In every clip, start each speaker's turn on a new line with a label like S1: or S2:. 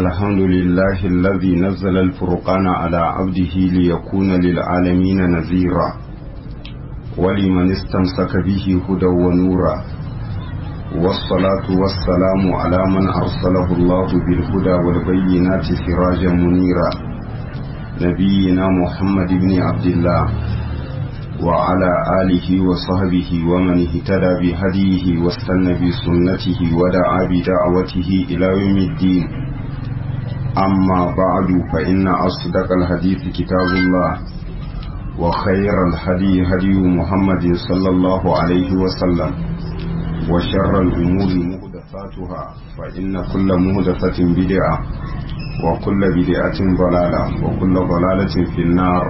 S1: الحمد لله الذي نزل الفرقان على عبده ليكون للعالمين نذيرا ولمن استمسك به هدى ونورا والصلاة والسلام على من أرسله الله بالهدى والبينات سراجا منيرا نبينا محمد بن عبد الله وعلى آله وصحبه ومن اهتدى بهديه واستنى بسنته ودعا بدعوته إلى يوم الدين أما بعد فإن أصدق الحديث كتاب الله وخير الهدي هدي محمد صلى الله عليه وسلم وشر الأمور مهدفاتها فإن كل مهدفة بدعة وكل بدعة ضلالة وكل ضلالة في النار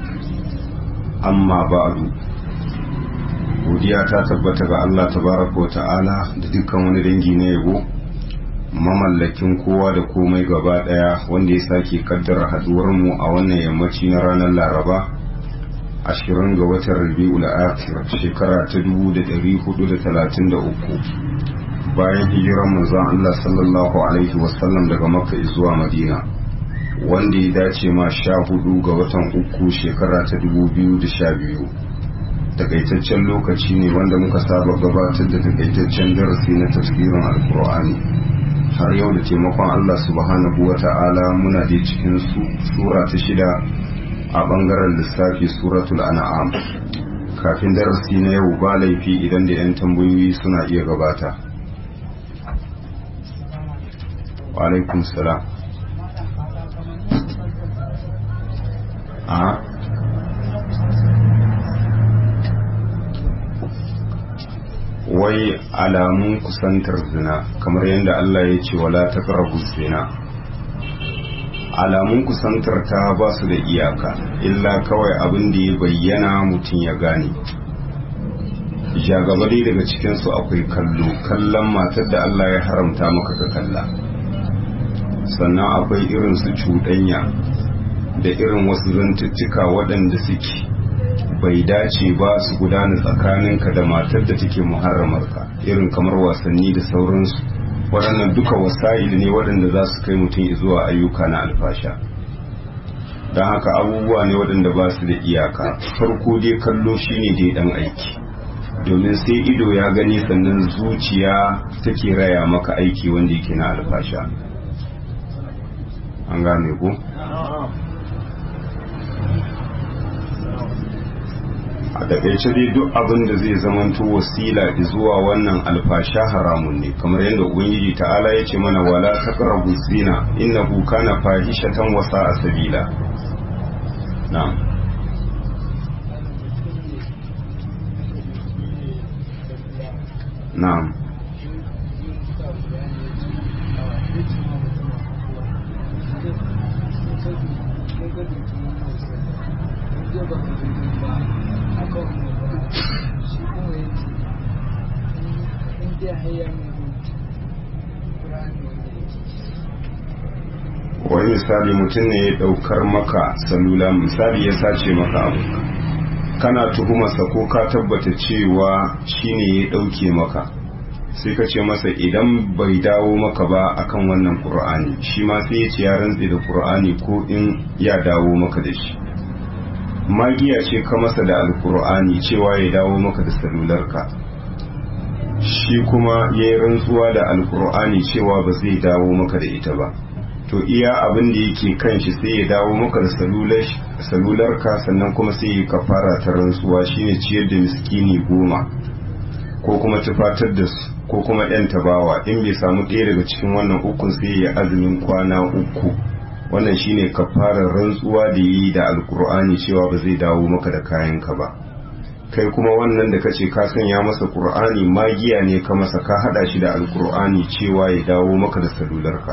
S1: amma ba'du godiya ta tabbata ga Allah tabaraka ta'ala da dukkan wani dangi na yabo mamallakin kowa da komai gaba daya wanda ya sake kaddara haduwar mu a wannan yammaci na ranar Laraba 20 ga watan Rabiul Akhir shekara ta 1433 bayan hijiran manzon Allah sallallahu alaihi wasallam daga Makka zuwa Madina wanda ya dace ma sha hudu ga watan uku shekara ta dubu biyu da sha biyu takaitaccen lokaci ne wanda muka saba gabatar da takaitaccen darasi na tafsirin alkur'ani har yau da taimakon allah subhanahu wa ta'ala muna da cikin sura ta shida a bangaren lissafi suratul an'am kafin darasi na yau ba laifi idan da 'yan tambayoyi suna iya gabata wa alaikum salam a wai alamun kusantar zina kamar yadda Allah ya ce wala ta zina alamun kusantar ta ba su da iyaka illa kawai abin da ya bayyana mutum ya gane jagabari daga cikinsu akwai kallo kallon matar da Allah ya haramta maka ka kalla sannan akwai irin su cuɗanya da irin wasu zantuttuka waɗanda suke bai dace ba su gudana tsakaninka da matar da take muharramarka irin kamar wasanni da sauransu waɗannan duka wasa'il ne waɗanda za su kai mutum zuwa ayyuka na alfasha don haka abubuwa ne waɗanda ba su da iyaka farko dai kallo shine dai ɗan aiki domin sai ido ya gani sannan zuciya take raya maka aiki wanda yake na alfasha an gane ku a takaice dai duk abin da zai zamanto wasila zuwa wannan alfasha haramun ne kamar yadda ubangiji ta'ala ya ce mana wala taqrabu zina innahu kana fahishatan wa sa'a sabila na'am na'am wani misali mutum ne ya daukar maka salula misali ya sace maka abu kana tuhumarsa ko ka tabbata cewa shine ya dauke maka sai ka ce masa idan bai dawo maka ba akan wannan qur'ani shi ma sai ya ce ya rantse da qur'ani ko in ya dawo maka da shi magiya ce ka masa da alqur'ani cewa ya dawo maka da salularka shi kuma ya yi rantsuwa da alqur'ani cewa ba zai dawo maka da ita ba to iya abin da yake kan shi sai ya dawo maka da salular ka sannan kuma sai ya kafara ta rantsuwa shine ciyar da miskini goma ko kuma tufatar da su ko kuma yan tabawa in bai samu ɗaya daga cikin wannan ukun sai ya azumin kwana uku wannan shine kafarar rantsuwa da yi da alkur'ani cewa ba zai dawo maka da kayan ka ba kai kuma wannan da kace ka sanya masa qur'ani magiya ne ka masa ka hada shi da alkur'ani cewa ya dawo maka da salular ka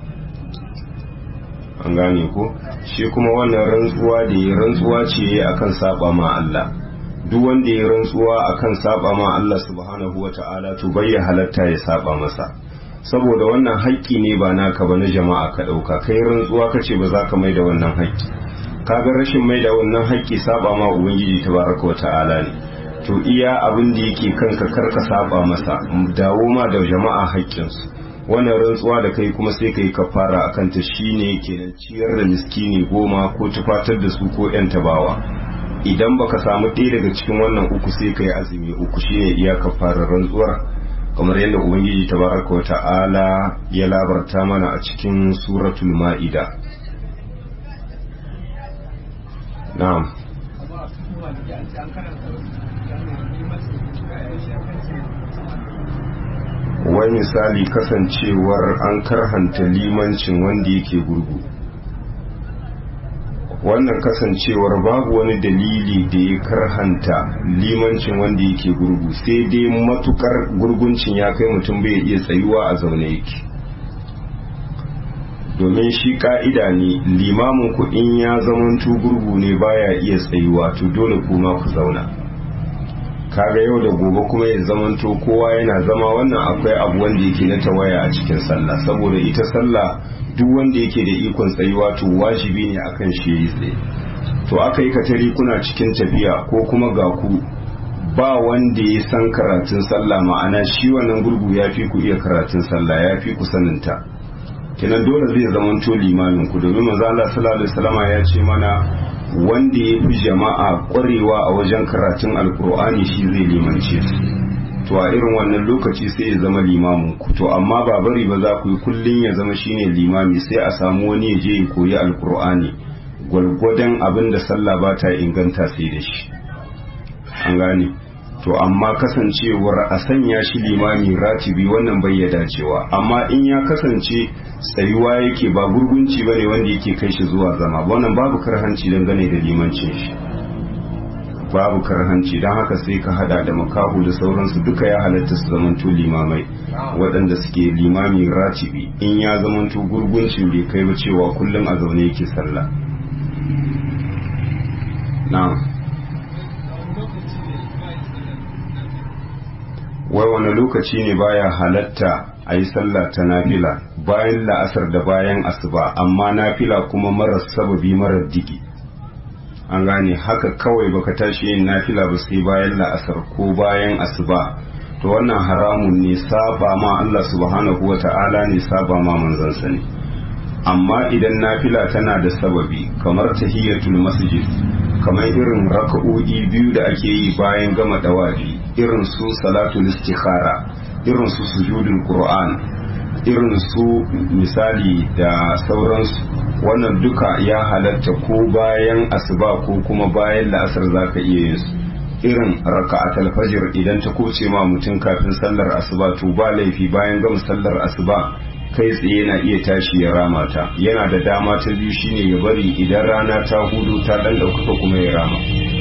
S1: an gane ko shi kuma wannan rantsuwa da ya rantsuwa ce akan saba ma Allah duk wanda ya rantsuwa akan saba ma Allah subhanahu wata'ala to bai ya halatta ya saba masa saboda wannan haƙƙi ne ba naka ba na jama'a ka ɗauka kai rantsuwa kace ba za ka mai da wannan haƙƙi kaga rashin mai da wannan haƙƙi saba ma ubangiji tabaraka wata'ala ne to iya abin da yake kanka karka saba masa dawo ma da jama'a haƙƙinsu wannan rantsuwa da kai kuma sai kai kafara akan ta shine kenan ciyar da miskini goma ko tufatar da su ko yan tabawa idan baka samu ɗaya daga cikin wannan uku sai kai azumi uku shine iya kafarar rantsuwar kamar yadda ubangiji tabaraka wata'ala ya labarta mana a cikin suratul ma'ida na'am wai misali kasancewar an karhanta limancin wanda yake gurgu wannan kasancewar babu wani dalili da ya karhanta limancin wanda yake gurgu sai dai matukar gurguncin ya kai mutum bai iya tsayuwa a zaune yake domin shi ka'ida ne limamin ku in ya zamanto gurgu ne baya iya tsayuwa to dole kuma ku zauna kaga yau da gobe kuma ya zamanto kowa yana zama wannan akwai abu wanda yake na tawaya a cikin sallah saboda ita sallah duk wanda yake da ikon tsayuwa to wajibi ne akan shi yi tsaye to aka yi katari kuna cikin tafiya ko kuma ga ku ba wanda ya san karatun sallah ma'ana shi wannan gurgu ya fi ku iya karatun sallah ya fi ku saninta kenan dole zai zamanto limamin ku domin manzo Allah sallallahu alaihi wasallama ya ce mana wanda ya fi jama'a kwarewa a wajen karatun alkur'ani shi zai limance su to a irin wannan lokaci sai ya zama limamin ku to amma ba bari ba za ku yi kullun ya zama shine limami sai a samu wani ya je ya koyi alkur'ani gwargwadon abin da sallah ba ta inganta sai da shi an gane to amma kasancewar a sanya shi limami ratibi wannan bai ya dacewa amma in ya kasance tsayuwa yake ba gurgunci ba ne wanda yake kai shi zuwa zama wannan babu karhanci dangane da limancin shi babu karhanci don haka sai ka hada da makahu da sauransu duka ya halatta su zamanto limamai waɗanda suke limami ratibi in ya zamanto gurguncin bai kai ba cewa kullum a zaune yake sallah na'am wai wani lokaci ne baya halatta a yi sallah ta nafila bayan la'asar da bayan asuba amma nafila kuma marar sababi marar digi an gane haka kawai baka tashi yin nafila ba sai bayan la'asar ko bayan asuba to wannan haramun ne saba ma Allah subhanahu wa ta'ala ne saba ma manzansa ne amma idan nafila tana da sababi kamar tahiyatul masjid kamar irin raka'o'i biyu da ake yi bayan gama dawafi irin su salatul istikhara irin su sujudul qur'an irin su misali da sauransu wannan duka ya halatta ko bayan asuba ko kuma bayan la'asar zaka iya yin su irin raka'atul fajr idan ta kuce ma mutum kafin sallar asuba to ba laifi bayan gama sallar asuba kai tsaye na iya tashi ya rama ta yana da dama ta biyu shine ya bari idan rana ta hudu ta dan ɗaukaka kuma ya rama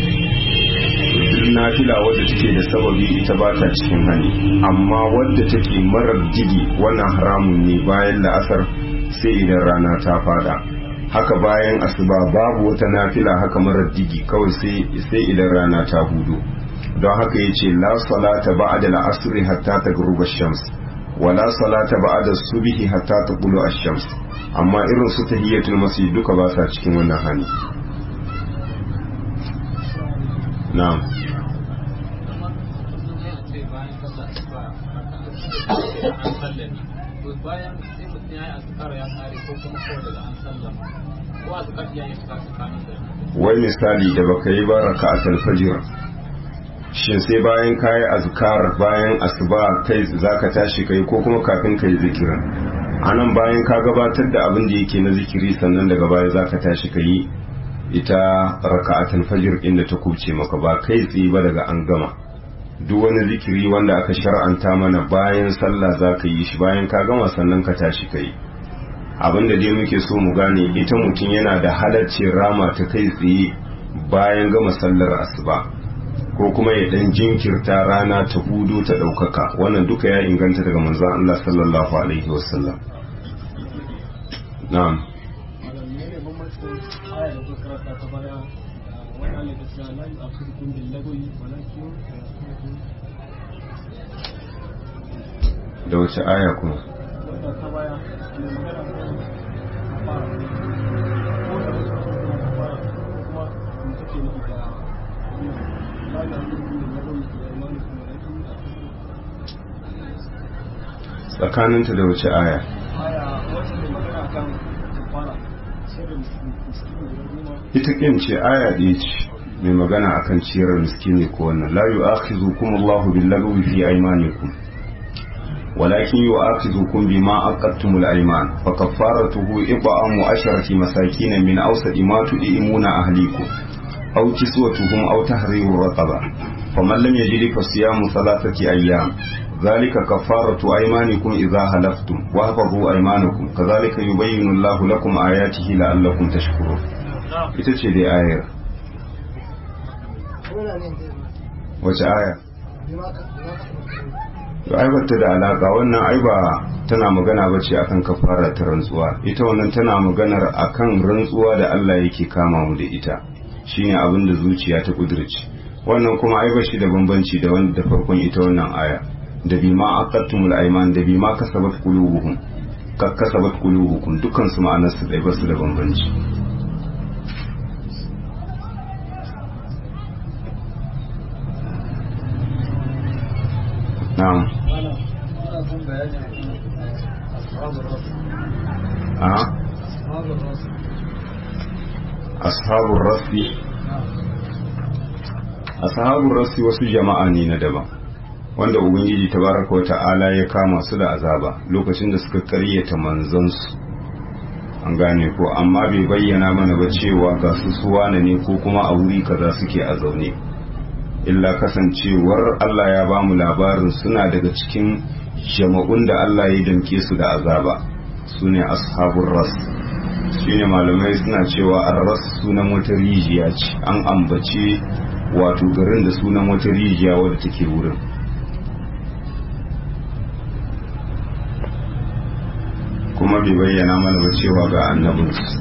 S1: nafila wadda take da sababi ita ba ta cikin hani amma wadda take marar digi wannan haramun ne bayan la'asar sai idan rana ta fada haka bayan asuba babu wata nafila haka marar digi kawai sai idan rana ta hudu don haka yace la salata ba'da al-asr hatta taghruba shams wala salata ba'da subhi hatta taqulu ash-shams amma irin su tahiyatul masjid duka ba sa cikin wannan hani na'am
S2: bayan sai mutum ya yi azkar ya kare ko kuma kawai daga an sallama ko azkar ya yi suka tsakanin da
S1: wai misali da baka yi ba raka'atul fajr shin sai bayan kayi azkar bayan asuba kai zaka tashi kai ko kuma kafin kai zikirin anan bayan ka gabatar da abin da yake na zikiri sannan daga baya zaka tashi kai ita raka'atul fajr inda ta kubce maka ba kai tsaye ba daga an gama duk wani zikiri wanda aka shar'anta mana bayan sallah za ka yi shi bayan ka gama sannan ka tashi ka yi abin da dai muke so mu gane ita mutum yana da halaccin rama ta kai tsaye bayan gama sallar asuba ko kuma ya dan jinkirta rana ta hudu ta ɗaukaka wannan duka ya inganta daga manzon Allah sallallahu alaihi wasallam na'am da wace aya kuma tsakaninta da wace aya ita kin ce aya ɗaya ce mai magana akan ciyar miskini ko wannan la yu'akhizukum Allahu bil-lagwi fi aymanikum ولكن يؤاخذكم بما عقدتم الأيمان فكفارته إطعام عشرة مساكين من أوسط ما تطعمون أهليكم أو كسوتهم أو تحرير رقبة فمن لم يجد فصيام ثلاثة أيام ذلك كفارة أيمانكم إذا حلفتم واحفظوا أيمانكم كذلك يبين الله لكم آياته لعلكم تشكرون ita ce dai ayar wace aya to ai bata da alaka wannan ai ba tana magana ba ce akan kafara ta rantsuwa ita wannan tana maganar akan rantsuwa da Allah yake kama mu da ita shine abin da zuciya ta kudirce wannan kuma ai bashi da bambanci da wanda da farkon ita wannan aya da bima aqattumul ayman da bima kasabat qulubuhum ka kasabat qulubukum dukkan su ma'anar su dai basu da bambanci na'am a ashabun rasi ashabun rasi wasu jama'a ne na daban wanda ubangiji tabaraka wa ta'ala ya kama su da azaba lokacin da suka karyata manzansu an gane ko amma bai bayyana mana ba cewa ga su suwana ne ko kuma a wuri kaza suke a zaune illa kasancewar Allah ya ba mu labarin suna daga cikin jama'un da Allah ya damke su da azaba su ne ashabun ras shine malamai suna cewa arras sunan wata rijiya ce an ambace wato garin da sunan wata rijiya wadda take wurin kuma bai bayyana mana ba cewa ga annabinsu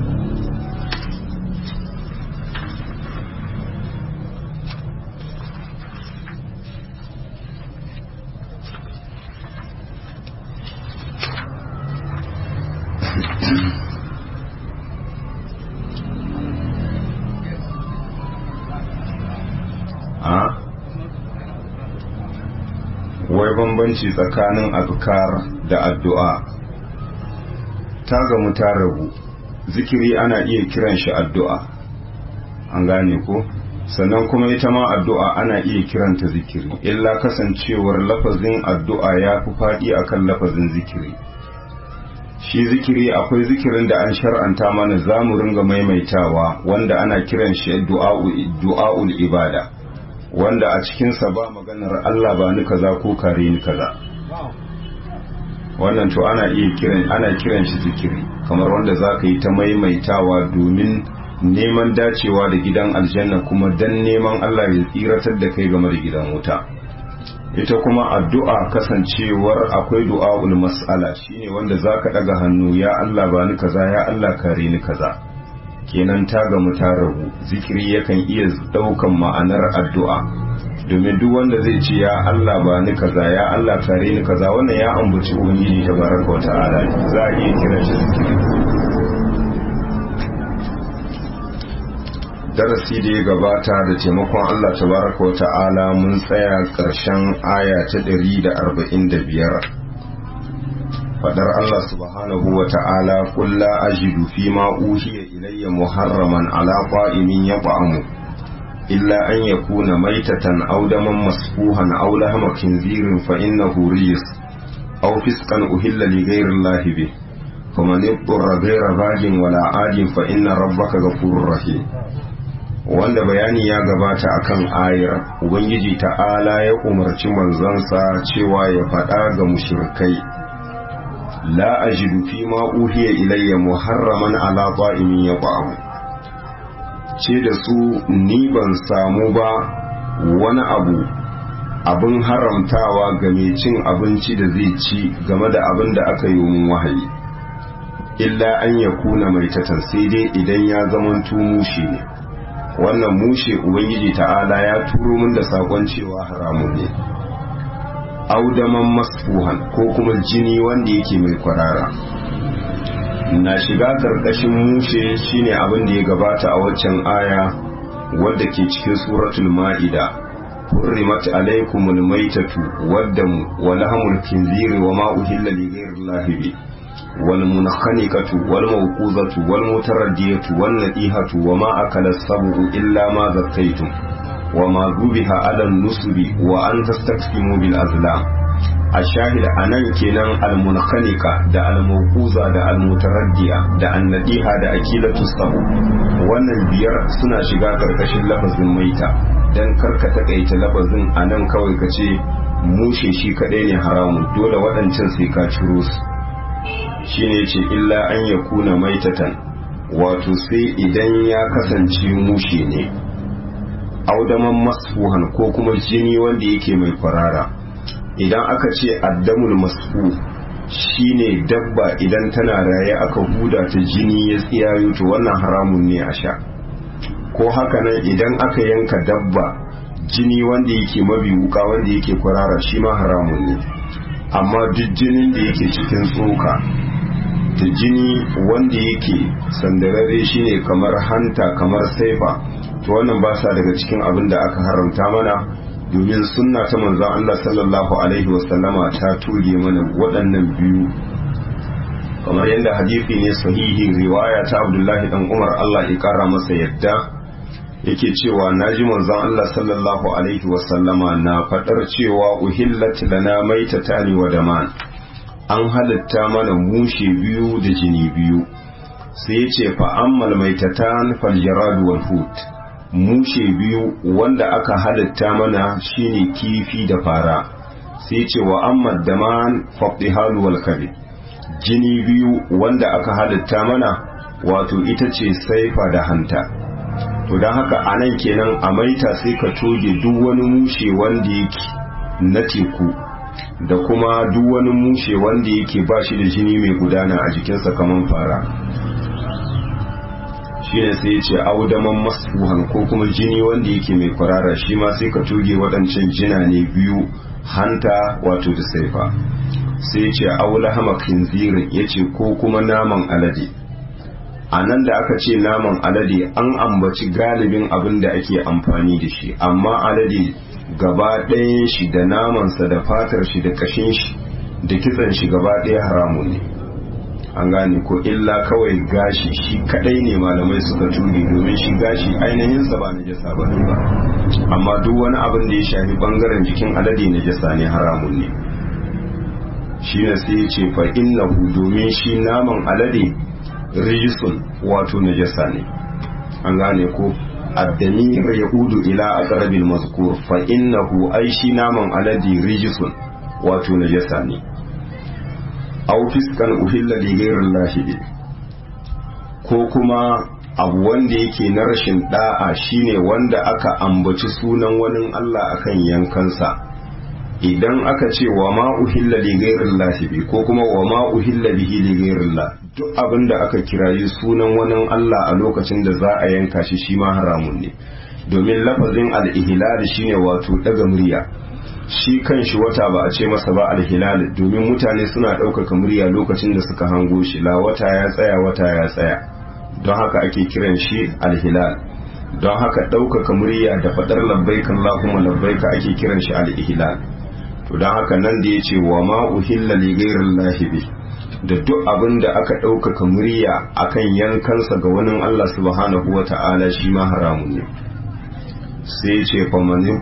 S1: wai bambanci tsakanin azkar da addu'a ta gamu ta rabu zikiri ana iya kiran shi addu'a an gane ko sannan kuma ita ma addu'a ana iya kiranta zikiri illa kasancewar lafazin addu'a ya fi faɗi akan lafazin zikiri shi zikiri akwai zikirin da an shar'anta mana za mu ringa maimaitawa wanda ana kiran shi du'a'ul ibada wanda a cikinsa ba maganar Allah ba ni kaza ko kare ni kaza wannan to ana iya kiran ana kiran shi zikiri kamar wanda za ka yi ta maimaitawa domin neman dacewa da gidan aljanna kuma dan neman Allah ya tsiratar da kai game da gidan wuta ita kuma addu'a kasancewar akwai du'a'ul mas'ala shine wanda zaka daga hannu ya Allah ba ni kaza ya Allah kare ni kaza kenan ta gamu ta rabu zikiri yakan iya daukan ma'anar addu'a domin duk wanda zai ce ya Allah ba ni kaza ya Allah kare ni kaza wannan ya ambaci ubangiji tabaraka wa ta'ala za a iya kiran shi zikiri darasi da ya gabata da taimakon Allah tabaraka wa ta'ala mun tsaya ƙarshen aya ta ɗari da arba'in da biyar faɗar Allah subhanahu wa ta'ala kulla ajidu fi ma uhiya ilayya muharraman ala qa'imin yat'amu illa an yakuna maitatan aw daman masfuhan aw lahma khinzirin fa innahu rijs aw fisqan uhilla li ghayri Allah bih faman yattara ghayra bagin wala adin fa inna rabbaka ghafurur rahim wanda bayani ya gabata akan ayar ubangiji ta'ala ya umarci manzansa cewa ya faɗa ga mushrikai la ajidu fi ma uhiya ilayya muharraman ala ta'imin yaqa'u ce da su ni ban samu ba wani abu abin haramtawa ga mai cin abinci da zai ci game da abin da aka yi mun wahayi illa an ya kuna mai tatan sai dai idan ya zamanto mushe ne wannan mushe ubangiji ta'ala ya turo min da sakon cewa haramun ne audaman masfuhan ko kuma jini wanda yake mai kwarara na shiga karkashin mushe shine abin da ya gabata a waccan aya wadda ke cikin suratul ma'ida hurrimat alaikumul maitatu waddamu wa lahmul khinziri wa ma uhilla li ghayrillahi bi wal munkhaniqatu wal mawquzatu wal mutaraddiyatu wan nadihatu wa ma akala as-sabu illa ma zakkaytum wa ma dhubiha ala an-nusbi wa an tastaqsimu bil azlam ashahid anan kenan al-munkhaniqa da al-mawquza da al-mutaraddiya da an-nadiha da akilatu sabu wannan biyar suna shiga karkashin lafazin maita dan karka takaita lafazin anan kawai kace mushe shi kadai ne haramun dole waɗancan sai ka ciro su shine ce illa an yakuna maitatan wato sai idan ya kasance mushe ne audaman masfuhan ko kuma jini wanda yake mai kwarara idan aka ce addamul masfu shine dabba idan tana raye aka huda ta jini ya tsiyayo to wannan haramun ne a sha ko haka nan idan aka yanka dabba jini wanda yake mabi wuka wanda yake kwarara shi ma haramun ne amma duk jinin da yake cikin tsoka da jini wanda yake sandararre shine kamar hanta kamar saifa to wannan ba sa daga cikin abin da aka haramta mana domin sunna ta manzon Allah sallallahu alaihi wasallama ta tuge mana waɗannan biyu kamar yadda hadisi ne sahihi riwaya ta Abdullahi dan Umar Allah ya kara masa yadda yake cewa naji manzon Allah sallallahu alaihi wasallama na fadar cewa uhillat lana maitatani wa daman an halitta mana mushe biyu da jini biyu sai ya ce fa ammal maitatan fal jarad wal hut mushe biyu wanda aka halitta mana shine kifi da fara sai ce wa amma daman faqdihal wal kabi jini biyu wanda aka halitta mana wato ita ce saifa da hanta to don haka anan kenan a maita sai ka toge duk wani mushe wanda yake na teku da kuma duk wani mushe wanda yake ba shi da jini mai gudana a jikinsa kamar fara shi ne sai ce audaman masfuhan ko kuma jini wanda yake mai kwarara shi ma sai ka tuge waɗancan jina ne biyu hanta wato da saifa sai ce aula hama kinzirin ya ce ko kuma naman alade a nan da aka ce naman alade an ambaci galibin abin da ake amfani da shi amma alade gaba ɗayan shi da namansa da fatar shi da ƙashin shi da kitsan shi gaba ɗaya haramun ne an gane ko illa kawai gashi shi kadai ne malamai suka tuge domin shi gashi ainihin sa ba najasa ba ne ba amma duk wani abin da ya shafi bangaren jikin alade najasa ne haramun ne shi ne sai ya ce fa innahu domin shi naman alade rijisun wato najasa ne an gane ko addamir ya udu ila aqrabil mazkur fa innahu ai shi naman alade rijisun wato najasa ne aw fiskan uhilla li ghayrillahi bi ko kuma abu wanda yake na rashin da'a shine wanda aka ambaci sunan wani Allah akan yankansa idan aka ce wa ma uhilla li ghayrillahi bi ko kuma wa ma uhilla bihi li ghayrillah duk abin da aka kirayi sunan wani Allah a lokacin da za a yanka shi shi ma haramun ne domin lafazin al-ihlal shine wato daga murya shi kan shi wata ba a ce masa ba alhilal domin mutane suna ɗaukaka murya lokacin da suka hango shi la wata ya tsaya wata ya tsaya don haka ake kiran shi alhilal don haka ɗaukaka murya da faɗar labbaika Allahumma labbaika ake kiran shi alhilal to don haka nan da ya ce wa ma uhilla li ghairillahi bi da duk abin da aka ɗaukaka murya akan yankansa ga wani Allah subhanahu wa ta'ala shi ma haramun ne sai ya ce fa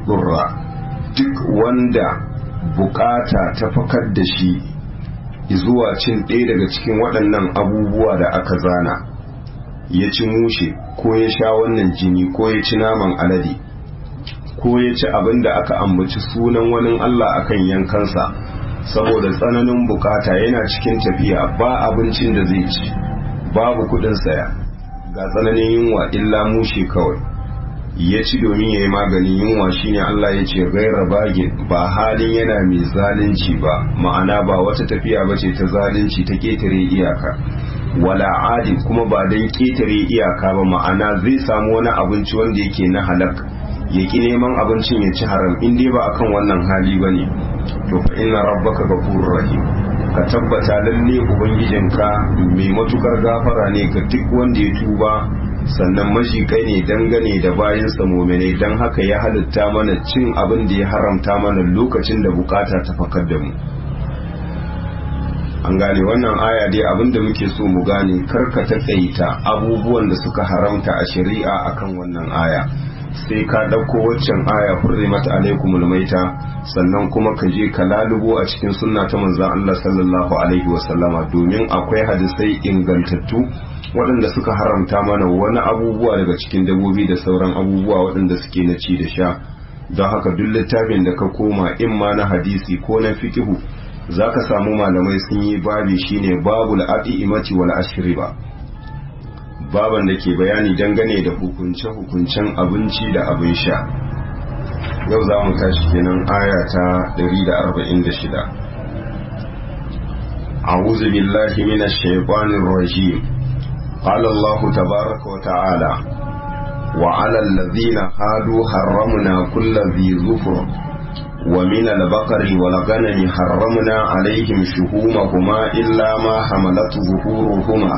S1: duk wanda bukata ta fakar da shi zuwa cin ɗaya daga cikin waɗannan abubuwa da aka zana ya ci mushe ko ya sha wannan jini ko ya ci naman alade ko ya ci abin da aka ambaci sunan wani Allah akan yankansa saboda tsananin bukata yana cikin tafiya ba abincin da zai ci babu kudin saya ga tsananin yunwa illa mushe kawai ya ci domin ya yi maganin yunwa shine Allah ya ce gaira bagin ba halin yana mai zalunci ba ma'ana ba wata tafiya ba ce ta zalunci ta ketare iyaka wala adi kuma ba don ketare iyaka ba ma'ana zai samu wani abinci wanda yake na halak ya ki neman abincin ya ci haram in dai ba akan wannan hali ba ne to fa inna rabbaka ghafurur rahim ka tabbata lalle ubangijinka mai matukar gafara ne ga duk wanda ya tuba sannan majikai ne dangane da bayansa muminai don haka ya halitta mana cin abin da ya haramta mana lokacin da bukata ta fakar da mu an gane wannan aya dai abin da muke so mu gane karka taƙaita abubuwan da suka haramta a shari'a akan wannan aya sai ka ɗauko waccan aya hurrimat alaikumul maita sannan kuma ka je ka lalubo a cikin sunna ta manzon Allah sallallahu alaihi wasallama domin akwai hadisai ingantattu waɗanda suka haramta mana wani abubuwa daga cikin dabobi da sauran abubuwa waɗanda suke na ci da sha don haka duk littafin da ka koma in ma na hadisi ko na fikihu za ka samu malamai sun yi babi shine babul imati wal ashriba baban da ke bayani dangane da hukunce-hukuncen abinci da abin sha yau za mu tashi kenan aya ta 146 أعوذ بالله من الشيطان الرجيم قال الله تبارك وتعالى وعلى الذين هادوا حرمنا كل ذي ظفر ومن البقر والغنم حرمنا عليهم شهومهما إلا ما حملت ظهورهما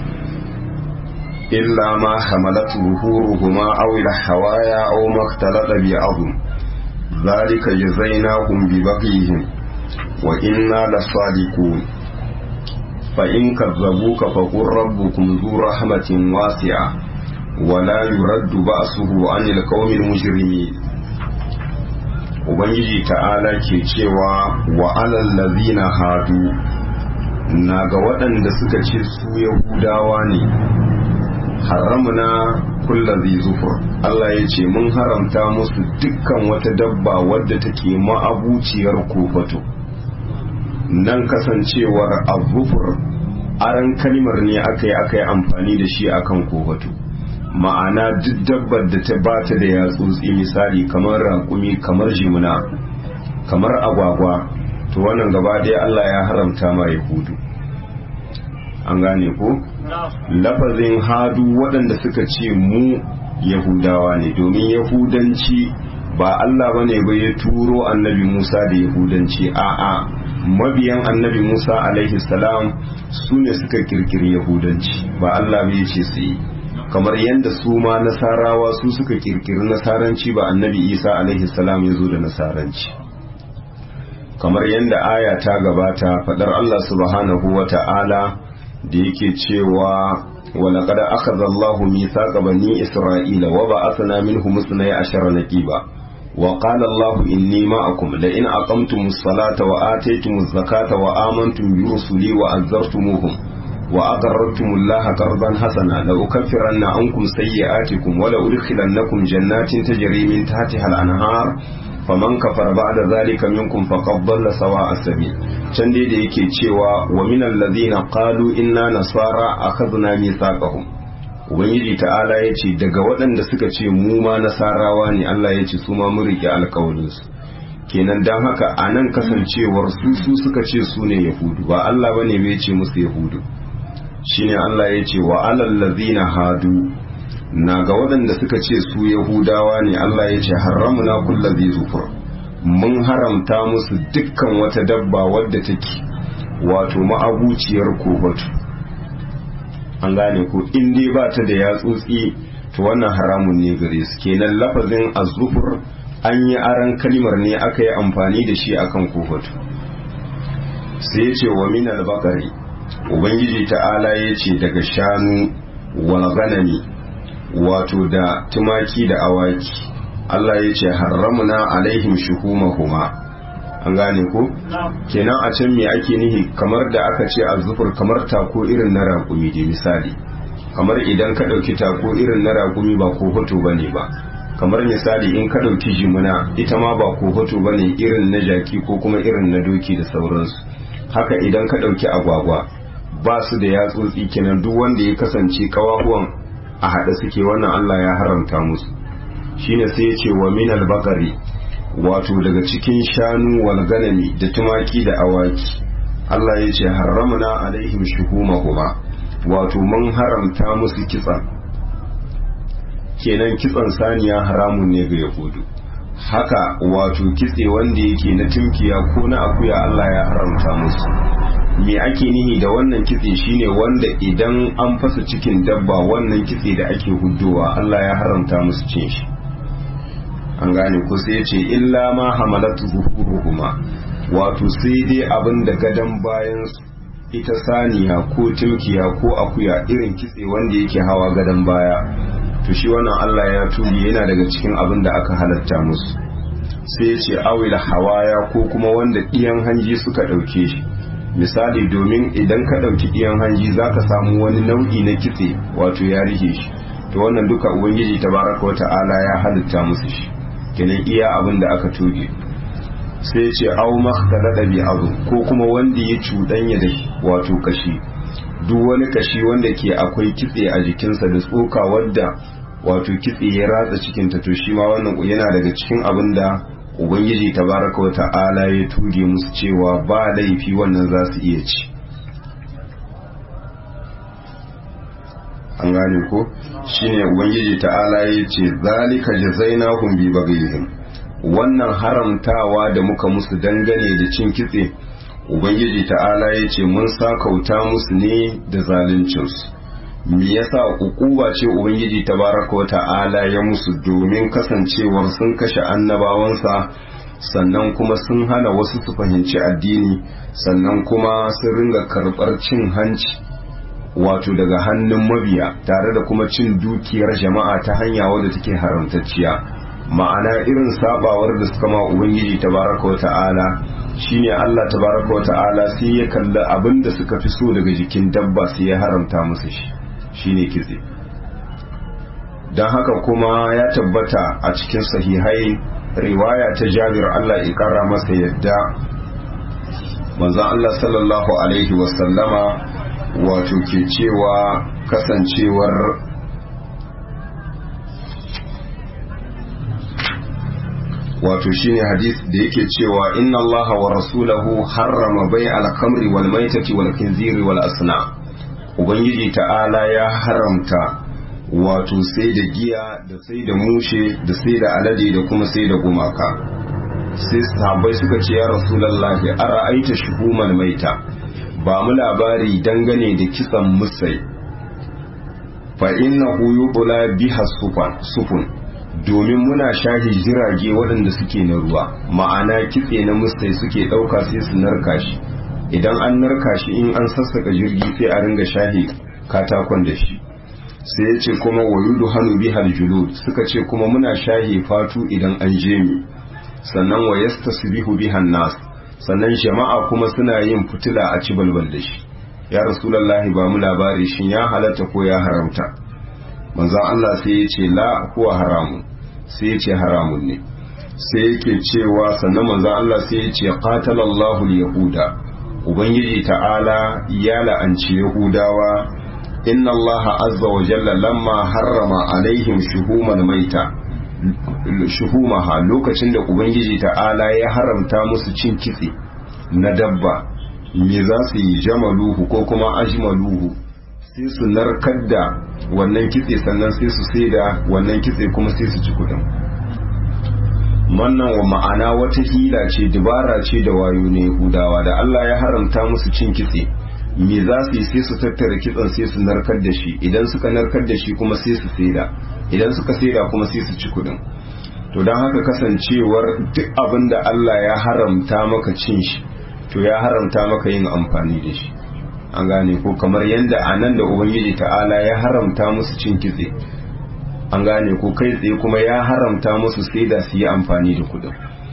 S1: إلا ما حملت ظهورهما أو الحوايا أو ما اختلط بعظم ذلك جزيناهم ببغيهم وإنا لصادقون فإن كذبوك فقل ربكم ذو رحمة واسعة ولا يرد بأسه عن القوم المجرمين Ubangiji ta'ala ke cewa wa alallazina hadu na ga waɗanda suka ce su Yahudawa ne haramna kullazi zufur Allah ya ce mun haramta musu dukkan wata dabba wadda take ma'abuciyar kofato nan kasancewar azufur aran kalmar ne aka yi aka yi amfani da shi akan kofato ma'ana duk dabbar da ta bata da yatsotsi misali kamar raƙumi kamar jimuna kamar agwagwa to wannan gaba ɗaya Allah ya haramta ma yahudu an gane ko lafazin hadu waɗanda suka ce mu yahudawa ne domin yahudanci ba Allah bane ba ya turo annabi Musa da yahudanci a'a mabiyan annabi Musa alaihi salam su ne suka kirkiri yahudanci ba Allah bai ce su yi kamar yadda su ma nasarawa su suka kirkiri nasaranci ba annabi Isa alaihi salam ya zo da nasaranci kamar yadda aya ta gabata fadar Allah subhanahu wa ta'ala da yake cewa ولقد أخذ الله ميثاق بني إسرائيل وبعثنا منهم اثني عشر نقيبا وقال الله إني معكم لئن أقمتم الصلاة وآتيتم الزكاة وآمنتم برسلي وأزرتموهم وأقررتم الله قرضا حسنا لأكفرن عنكم سيئاتكم ولأدخلنكم جنات تجري من تحتها الأنهار faman kafar ba'da zalika minkum faqad dalla sawa as-sabil can dai da yake cewa wa minal ladhina qalu inna nasara akhadna mithaqahum ubangiji ta'ala yace daga waɗanda suka ce mu ma nasarawa ne Allah yace su ma mun rike alƙawarin su kenan dan haka anan kasancewar su su suka ce su ne yahudu ba Allah bane bai ce musu yahudu shine Allah yace wa alal ladhina hadu na ga waɗanda suka ce su yahudawa ne Allah ya ce haramuna kulla zai zufur mun haramta musu dukkan wata dabba wadda take wato ma'abuciyar kobatu an gane ko in dai ba ta da yatsotsi to wannan haramun ne gare su kenan lafazin azufur an yi aran kalmar ne aka yi amfani da shi akan kobatu sai ya ce wa min albakari ubangiji ta'ala ya ce daga shanu wal ganami wato da tumaki da awaki Allah ya ce haramuna alaihim shuhumahuma an gane ko kenan a can me ake nihi kamar da aka ce azzufur kamar tako irin na raƙumi da misali kamar idan ka ɗauki tako irin na raƙumi ba ko hoto bane ba kamar misali in ka ɗauki jimuna ita ma ba ko hoto bane irin na jaki ko kuma irin na doki da sauransu haka idan ka ɗauki agwagwa ba su da yatsotsi kenan duk wanda ya kasance kawahuwan a haɗe suke wannan Allah ya haramta musu shine sai ya ce wa minal bakari wato daga cikin shanu wal ganami da tumaki da awaki Allah ya ce haramna alaihim shuhumahuma wato mun haramta musu kitsan kenan kitsan saniya haramun ne ga yahudu haka wato kitse wanda yake na tunkiya ko na akuya Allah ya haramta musu me ake nihi da wannan kitse shine wanda idan an fasa cikin dabba wannan kitse da ake huddowa Allah ya haramta musu cin shi an gane ko sai ya ce illa ma hamalatu zuhuruhuma wato sai dai abin da gadon bayan ita saniya ko tilkiya ko akuya irin kitse wanda yake hawa gadon baya to shi wannan Allah ya tubi yana daga cikin abin da aka halatta musu sai ce awil hawaya ko kuma wanda ɗiyan hanji suka ɗauke shi misali domin idan ka ɗauki ɗiyan hanji za ka samu wani nau'i na kitse wato ya rike shi to wannan duka ubangiji tabaraka wa ta'ala ya halitta musu shi kenan iya abin da aka toge sai ce au makhtalada bi azu ko kuma wanda ya cuɗanya da wato kashi duk wani kashi wanda ke akwai kitse a jikinsa da tsoka wadda wato kitse ya ratsa cikinta to shi ma wannan yana daga cikin abin da ubangiji tabaraka wa ta'ala ya tuge musu cewa ba laifi wannan za su iya ci an gane ko shine ubangiji ta'ala ya ce zalika jazainahum bi baghihim wannan haramtawa da muka musu dangane da cin kitse ubangiji ta'ala ya ce mun sakauta musu ne da zaluncinsu me yasa ukuba ce ubangiji tabaraka wa ta'ala ya musu domin kasancewar sun kashe annabawansa sannan kuma sun hana wasu su fahimci addini sannan kuma sun ringa karɓar cin hanci wato daga hannun mabiya tare da kuma cin dukiyar jama'a ta hanya wadda take haramtacciya ma'ana irin sabawar da suka ma ubangiji tabaraka wa ta'ala shine Allah tabaraka wa ta'ala sai ya kalli abin da suka fi so daga jikin dabba sai ya haramta musu shi shine kitse don haka kuma ya tabbata a cikin sahihai riwaya ta jabir Allah ya kara masa yadda manzon Allah sallallahu alaihi wasallama wato ke cewa kasancewar wato shine hadith da yake cewa inna allaha wa rasulahu harrama bai al-khamri wal maitati wal khinziri wal asna ubangiji ta'ala ya haramta wato sai da giya da sai da mushe da sai da alade da kuma sai da gumaka sai sahabbai suka ce ya rasulullahi ara'aita shuhumal maita ba mu labari dangane da kitsan musai fa innahu yubla biha sufun domin muna shahi jirage waɗanda suke na ruwa ma'ana kitse na musai suke ɗauka sai su narka shi idan an narka shi in an sassaka jirgi sai a ringa shahi katakon da shi sai ya ce kuma wayudu hannu bihal julud suka ce kuma muna shahi fatu idan an je mi sannan wa yastasbihu bihan nas sannan jama'a kuma suna yin fitila a ci balbal da shi ya rasulullahi ba mu labari shin ya halatta ko ya haramta manzon Allah sai ya ce la huwa haramu sai ya ce haramun ne sai yake cewa sannan manzon Allah sai ya ce qatalallahu al-yahuda ubangiji ta'ala ya la'anci yahudawa inna Allah azza wa jalla lamma harrama alaihim shuhuman maita shuhumaha lokacin da ubangiji ta'ala ya haramta musu cin kitse na dabba me za su yi jamaluhu ko kuma ajmaluhu sai su narkar da wannan kitse sannan sai su sai da wannan kitse kuma sai su ci kudin wannan wa ma'ana wata hila ce dubara ce da wayo ne yahudawa da Allah ya haramta musu cin kitse me za su yi sai su tattara kitsen sai su narkar da shi idan suka narkar da shi kuma sai su saida idan suka saida kuma sai su ci kudin to don haka kasancewar duk abin da Allah ya haramta maka cin shi to ya haramta maka yin amfani da shi an gane ko kamar yadda a nan da ubangiji ta'ala ya haramta musu cin kitse an gane ko kai tsaye kuma ya haramta musu sai da su yi amfani da kudin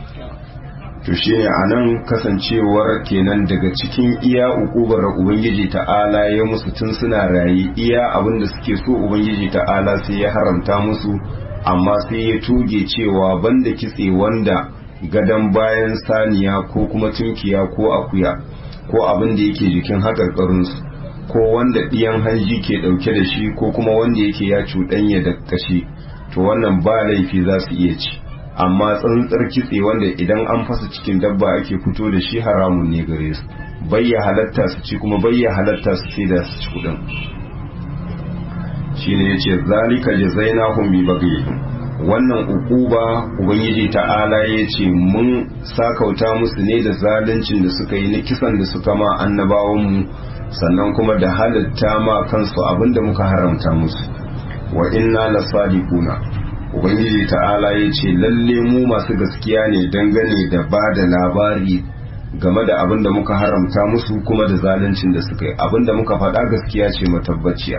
S1: to shine a nan kasancewar kenan daga cikin iya ukubar da ubangiji ta'ala ya musu tun suna rayu iya abin da suke so ubangiji ta'ala sai ya haramta musu amma sai ya tuge cewa banda kitse wanda gadon bayan saniya ko kuma tunkiya ko akuya ko abin da yake jikin haƙarƙarinsu ko wanda ɗiyan hanji ke ɗauke da shi ko kuma wanda yake ya cuɗanya da kashi to wannan ba laifi za su iya ci amma tsantsar kitse wanda idan an fasa cikin dabba ake fito da shi haramun ne gare su bayya halatta su ci kuma bayya halatta su sai da su ci kuɗin shine yace zalika jazainahum bi baghihim wannan ukuba ubangiji ta'ala ya ce mun sakauta musu ne da zaluncin da suka yi na kisan da suka ma annabawanmu sannan kuma da halitta ma kansu abinda muka haramta musu wa inna la sadiquna ubangiji ta'ala ya ce lalle mu masu gaskiya ne dangane da ba da labari game da abin da muka haramta musu kuma da zaluncin da suka yi abin da muka faɗa gaskiya ce matabbaciya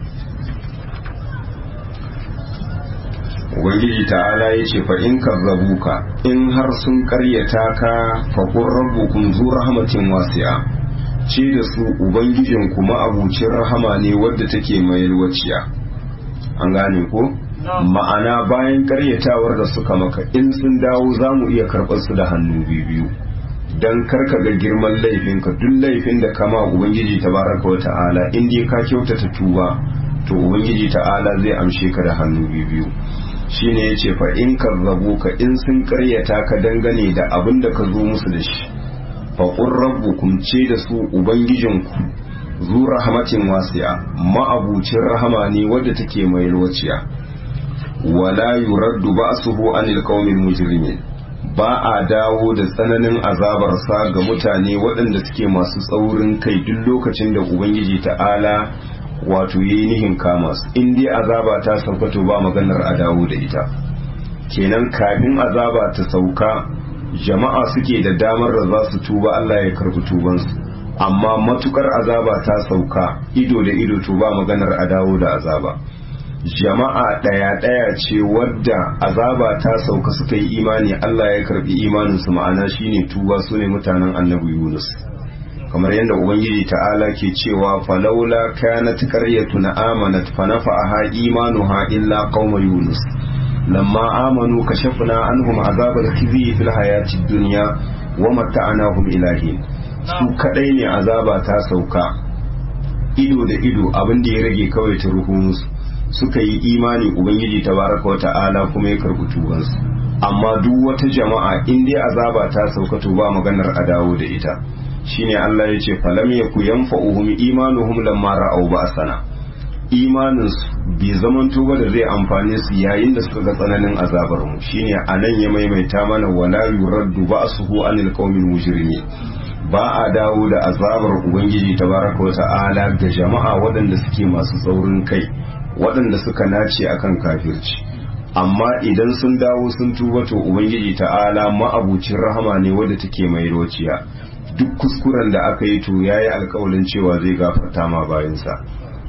S1: ubangiji ta'ala ya ce in kazzabuka in har sun karyata ka faƙon rabbukum zu rahmatin wasi'a ce da su ubangijin kuma abucin rahama ne wadda take mai yalwaciya an gane ko ma'ana bayan karyatawar da suka maka in sun dawo za mu iya karɓar su da hannu biyu don karka ga girman laifinka duk laifin da kama ubangiji tabaraka wa ta'ala in dai ka kyautata tuba to ubangiji ta'ala zai amshe ka da hannu biyu shine yace fa in kazzabuka in sun karyata ka dangane da abin da ka zo musu da shi fa qur rabbukum ce da su ubangijinku zu rahmatin wasi'a ma'abucin rahama ne wadda take mai lokaciya wala yuraddu ba'suhu anil qaumil mujrimin ba a dawo da tsananin azabarsa ga mutane waɗanda suke masu tsaurin kai duk lokacin da ubangiji ta'ala wato yi nihin kama su in dai azaba ta sauka to ba maganar a dawo da ita kenan kafin azaba ta sauka jama'a suke da damar da za su tuba Allah ya karbi tubansu amma matukar azaba ta sauka ido da ido to ba maganar a dawo da azaba jama'a ɗaya ɗaya ce wadda azaba ta sauka suka yi imani Allah ya karbi imaninsu ma'ana shine tuba su ne mutanen annabi Yunus kamar yadda ubangiji ta'ala ke cewa falaula kanat qaryatun amanat fa nafa'aha imanuha illa qauma yunus lamma amanu kashafna anhum azabal khizi fil hayatid dunya wa mata'nahum ilahin su kadai ne azaba ta sauka ido da ido abin da ya rage kawai ta ruhu musu suka yi imani ubangiji tabaraka wa ta'ala kuma ya karbi tubansu amma duk wata jama'a in dai azaba ta sauka to ba maganar a dawo da ita shine Allah ya ce falam yaku yanfa'uhum imanuhum lamma ra'aw ba'sana imanin su bai zaman tuba da zai amfane su yayin da suka ga tsananin azabar mu shine anan ya maimaita mana wala yuraddu ba'suhu anil qaumil mujrimin ba a dawo da azabar ubangiji tabaraka wa ta'ala ga jama'a waɗanda suke masu tsaurin kai waɗanda suka nace akan kafirci amma idan sun dawo sun tuba to ubangiji ta'ala ma'abucin rahama ne wadda take mai rociya duk kuskuren da aka yi to ya yi alkawalin cewa zai gafarta ma bayansa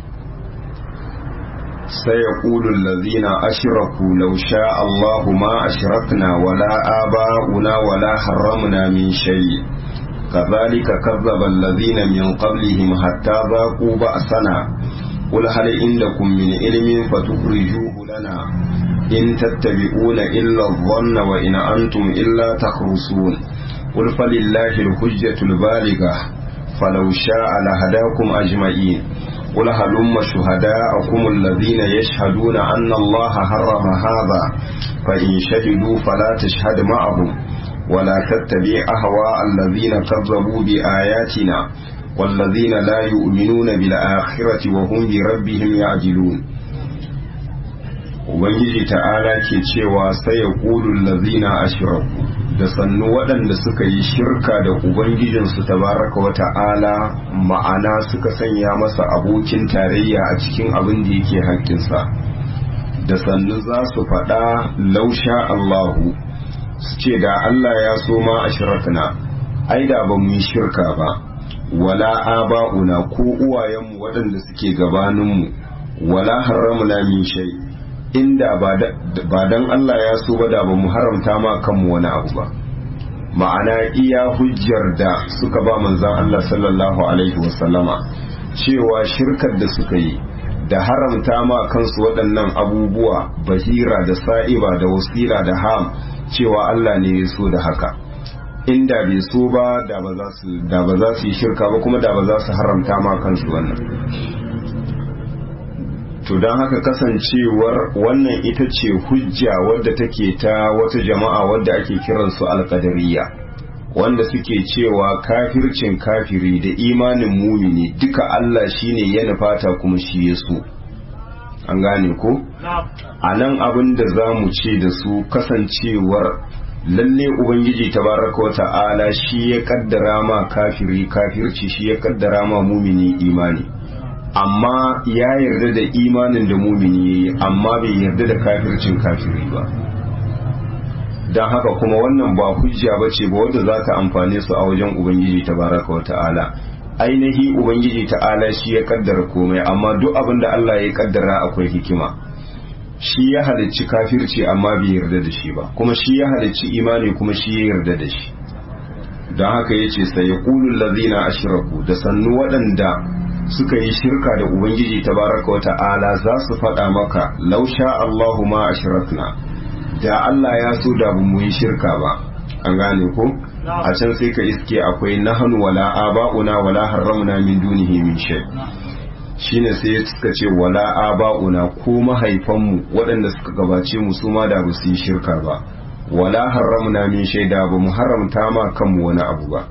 S1: sai ya ƙulun lazina ashiraku lau sha Allahu ma ashirakna wala aba'una wala haramna min shayi kazalika kazzaba allazina min qablihim hatta zaqu ba'sana قل هل عندكم من علم فتخرجوه لنا إن تتبعون إلا الظن وإن أنتم إلا تخرصون قل فلله الحجة البالغة فلو شاء لهداكم أجمعين قل هلم شهداءكم الذين يشهدون أن الله حرم هذا فإن شهدوا فلا تشهد معهم ولا تتبع أهواء الذين كذبوا بآياتنا والذين لا يؤمنون بالآخرة وهم بربهم يعجلون Ubangiji ta'ala ke cewa sai ya ƙulun lazina ashiraku da sannu waɗanda suka yi shirka da Ubangijinsu tabaraka wa ta'ala ma'ana suka sanya masa abokin tarayya a cikin abin da yake haƙƙinsa da sannu za su faɗa lausha Allahu su ce da Allah ya so ma ashirakna ai da ba mu yi shirka ba wala aba'una ko uwayenmu waɗanda suke gabaninmu wala haramna min shay inda ba dan Allah ya so ba da ba mu haramta ma kanmu wani abu ba ma'ana iya hujjar da suka ba manzon Allah sallallahu alaihi wasallama cewa shirkar da suka yi da haramta ma kansu waɗannan abubuwa bahira da sa'iba da wasila da ham cewa Allah ne ya so da haka inda bai so ba da ba za su yi shirka ba kuma da ba za su haramta ma kansu wannan to don haka kasancewar wannan ita ce hujja wadda take ta wata jama'a wadda ake kiransu alkadariya wanda suke cewa kafircin kafiri da imanin mumini duka Allah shine ya nufata kuma shi ya so an gane ko a nan abin da za mu ce da su kasancewar lalle ubangiji tabaraka wa ta'ala shi ya kaddara ma kafiri kafirci shi ya kaddara ma mumini imani amma ya yarda da imanin da mumini yayi amma bai yarda da kafircin kafiri ba don haka kuma wannan ba hujja ba ce ba wadda za ta amfane su a wajen ubangiji tabaraka wa ta'ala ainihi ubangiji ta'ala shi ya kaddara komai amma duk abin da Allah ya kaddara akwai hikima shi ya halicci kafirci amma bai yarda da shi ba kuma shi ya halicci imani kuma shi ya yarda da shi don haka ya ce sai yaqulul ladzina ashraku da sannu waɗanda suka yi shirka da ubangiji tabaraka wa ta'ala za su faɗa maka lausha Allahu ma ashrakna da Allah ya so da mu yi shirka ba an gane ko a can sai ka iske akwai nahnu wala aba'una wala harramna min dunihi min shay shine sai suka ce wala aba'una ko mahaifanmu waɗanda suka gabace mu su ma da ba su yi shirka ba wala harramna min shay da ba mu haramta ma kanmu wani abu ba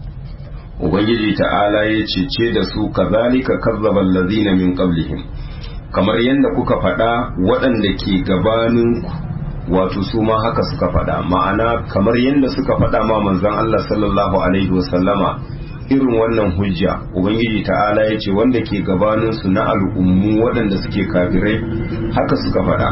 S1: ubangiji ta'ala ya cece da su kazalika kazzaba allazina min qablihim kamar yadda kuka faɗa waɗanda ke gabanin wato su ma haka suka faɗa ma'ana kamar yadda suka faɗa ma manzon Allah sallallahu alaihi wasallama irin wannan hujja ubangiji ta'ala ya ce wanda ke gabanin su na al'ummu waɗanda suke kafirai haka suka faɗa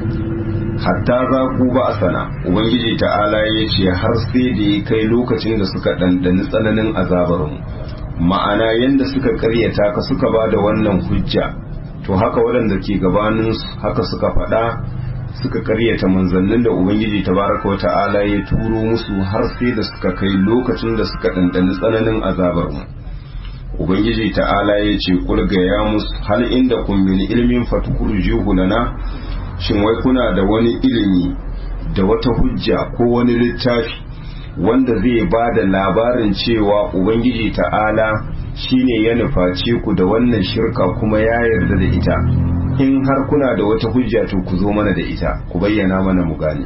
S1: hatta za ku ba a sana ubangiji ta'ala ya ce har sai da ya kai lokacin da suka ɗanɗani tsananin azabarmu ma'ana yadda suka karyata ka suka ba da wannan hujja to haka waɗanda ke gabanin haka suka faɗa suka karyata manzannin da ubangiji tabaraka wata'ala ya turo musu har sai da suka kai lokacin da suka ɗanɗani tsananin azabarmu ubangiji ta'ala ya ce kulga ya musu hal inda kun min ilmin fatukurjuhu lana shin wai kuna da wani ilimi da wata hujja ko wani littafi wanda zai ba da labarin cewa ubangiji ta'ala shine ya nuface ku da wannan shirka kuma ya yarda da ita in har kuna da wata hujja to ku zo mana da ita ku bayyana mana mu gane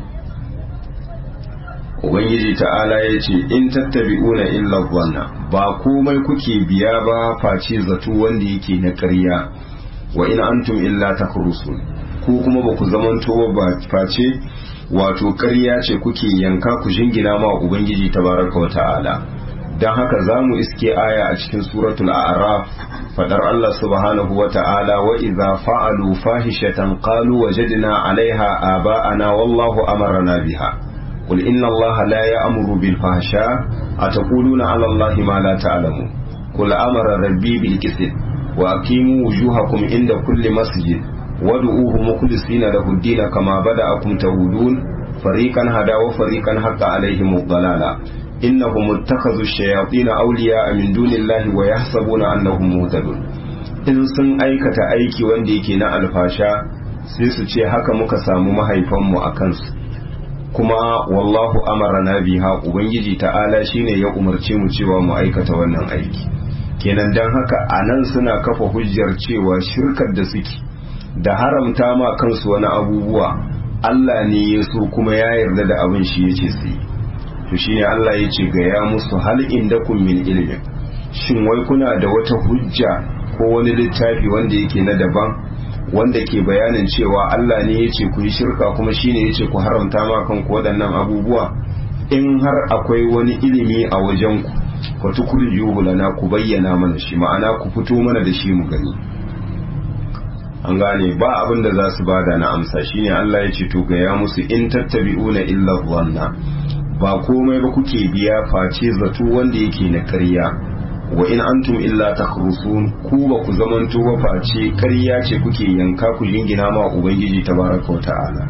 S1: ubangiji ta'ala ya ce in tattabi'una illa wannan ba komai kuke biya ba face zato wanda yake na ƙarya wa in antum illa takhrusun ko kuma ba ku zamanto ba face wato ƙarya ce kuke yanka ku jingina ma ubangiji tabaraka wa ta'ala don haka za mu iske aya a cikin suratul a'raf fadar Allah subhanahu wa ta'ala wa idza fa'alu fahishatan qalu wajadna 'alayha aba'ana wallahu amarna biha qul inna Allah la ya'muru bil fahsha ataquluna 'ala Allah ma la ta'lamun qul amara rabbi bil qist wa aqimu wujuhakum inda kulli masjid wad'uuhu mukhlisina lahu ad-din kama bada'akum ta'udun fariqan hada wa fariqan haqqa 'alayhim ad-dalala innahum ittakhadhu ash-shayatin awliya'a min dunillahi wa yahsabuna annahum muhtadun in sun aikata aiki wanda yake na alfasha sai su ce haka muka samu mahaifanmu a kansu kuma wallahu amarana biha ubangiji ta'ala shine ya umarce mu cewa mu aikata wannan aiki kenan dan haka anan suna kafa hujjar cewa shirkar da suke da haramta ma kansu wani abubuwa Allah ne ya so kuma ya yarda da abin shi yace su yi to shine Allah ya ce ga ya musu hal indakum min ilmin shin wai kuna da wata hujja ko wani littafi wanda yake na daban wanda ke bayanin cewa Allah ne ya ce ku yi shirka kuma shine ya ce ku haramta ma kanku waɗannan abubuwa in har akwai wani ilimi a wajen ku ku tukurjuhu lana ku bayyana mana shi ma'ana ku fito mana da shi mu gani an gane ba abin da za su bada na amsa shine Allah ya ce to ga ya musu in tattabi'una illa dhanna ba komai ba kuke biya face zato wanda yake na ƙarya wa in antum illa takhrusun ku ba ku zamanto ba face ƙarya ce kuke yanka ku jingina ma ubangiji tabaraka ta'ala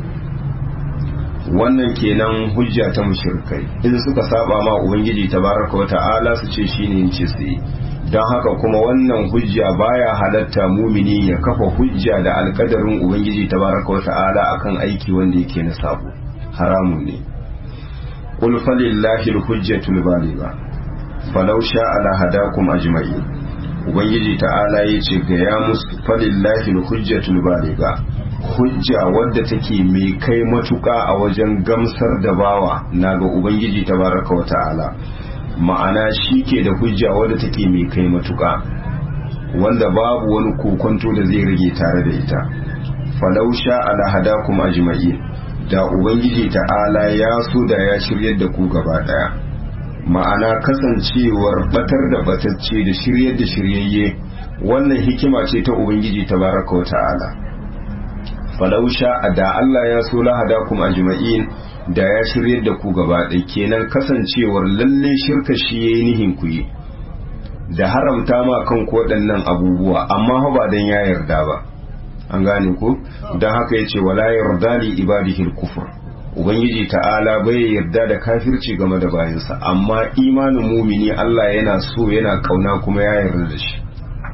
S1: wannan kenan hujja ta mushrikai in suka saba ma ubangiji tabaraka ta'ala su ce shine yace su yi don haka kuma wannan hujja baya halatta mumini ya kafa hujja da alkadarin ubangiji tabaraka ta'ala akan aiki wanda yake na sabo haramun ne قل فلله الحجة البالغة فلو شاء لهداكم أجمعين ubangiji ta'ala ya ce ga ya musu falillahi hujjatul baliga hujja wadda take mai kai matuƙa a wajen gamsar da bawa na ga ubangiji tabaraka wa ta'ala ma'ana shi ke da hujja wadda take mai kai matuƙa wanda babu wani kokonto da zai rage tare da ita falau sha'a la hadakum ajma'in da ubangiji ta'ala ya so da ya shiryar da ku gaba daya ma'ana kasancewar batar da batacce da shiryar da shiryayye wannan hikima ce ta ubangiji tabaraka wa ta'ala falau sha'a da Allah ya so la hadakum ajma'in da ya shiryar da ku gaba ɗaya kenan kasancewar lalle shirka shi yayi nihin ku yi da haramta ma kan waɗannan abubuwa amma ba dan ya yarda ba an gane ku don haka yace wala yarda li ibadihi kufur ubangiji ta'ala bai yarda da kafirci game da bayansa amma imanin mumini Allah yana so yana kauna kuma ya yarda da shi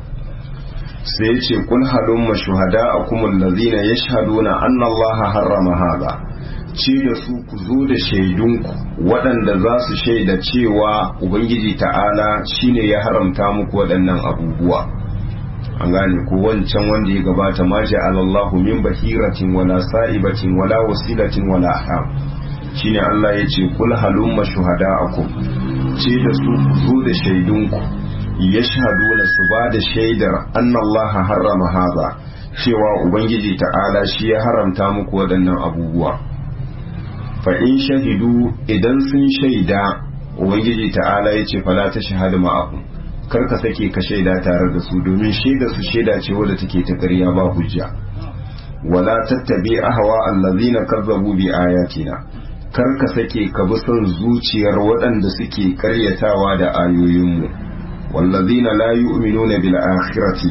S1: sai yace kul halumma shuhada'akum allazina yashhaduna anna Allah harrama hadha ce da su ku zo da shaidunku waɗanda za su shaida cewa ubangiji ta'ala shine ya haramta muku waɗannan abubuwa an gane ko wancan wanda ya gabata ma ja'alallahu min bahiratin wala sa'ibatin wala wasilatin wala aham shine Allah ya ce kul halumma shuhada'akum ce da su ku zo da shaidunku yashhaduna su ba da shaidar annallaha harrama haza cewa ubangiji ta'ala shi ya haramta muku waɗannan abubuwa fa in shahidu idan sun shaida ubangiji ta'ala ya ce fala ta shahada ma'akum kar ka sake ka shaida tare da su domin shaida su shaida ce wadda take ta ƙarya ba hujja wala tattabi ahwa allazina kazzabu bi ayatina kar ka sake ka bi son zuciyar waɗanda suke ƙaryatawa da ayoyinmu wallazina la yu'minuna bil akhirati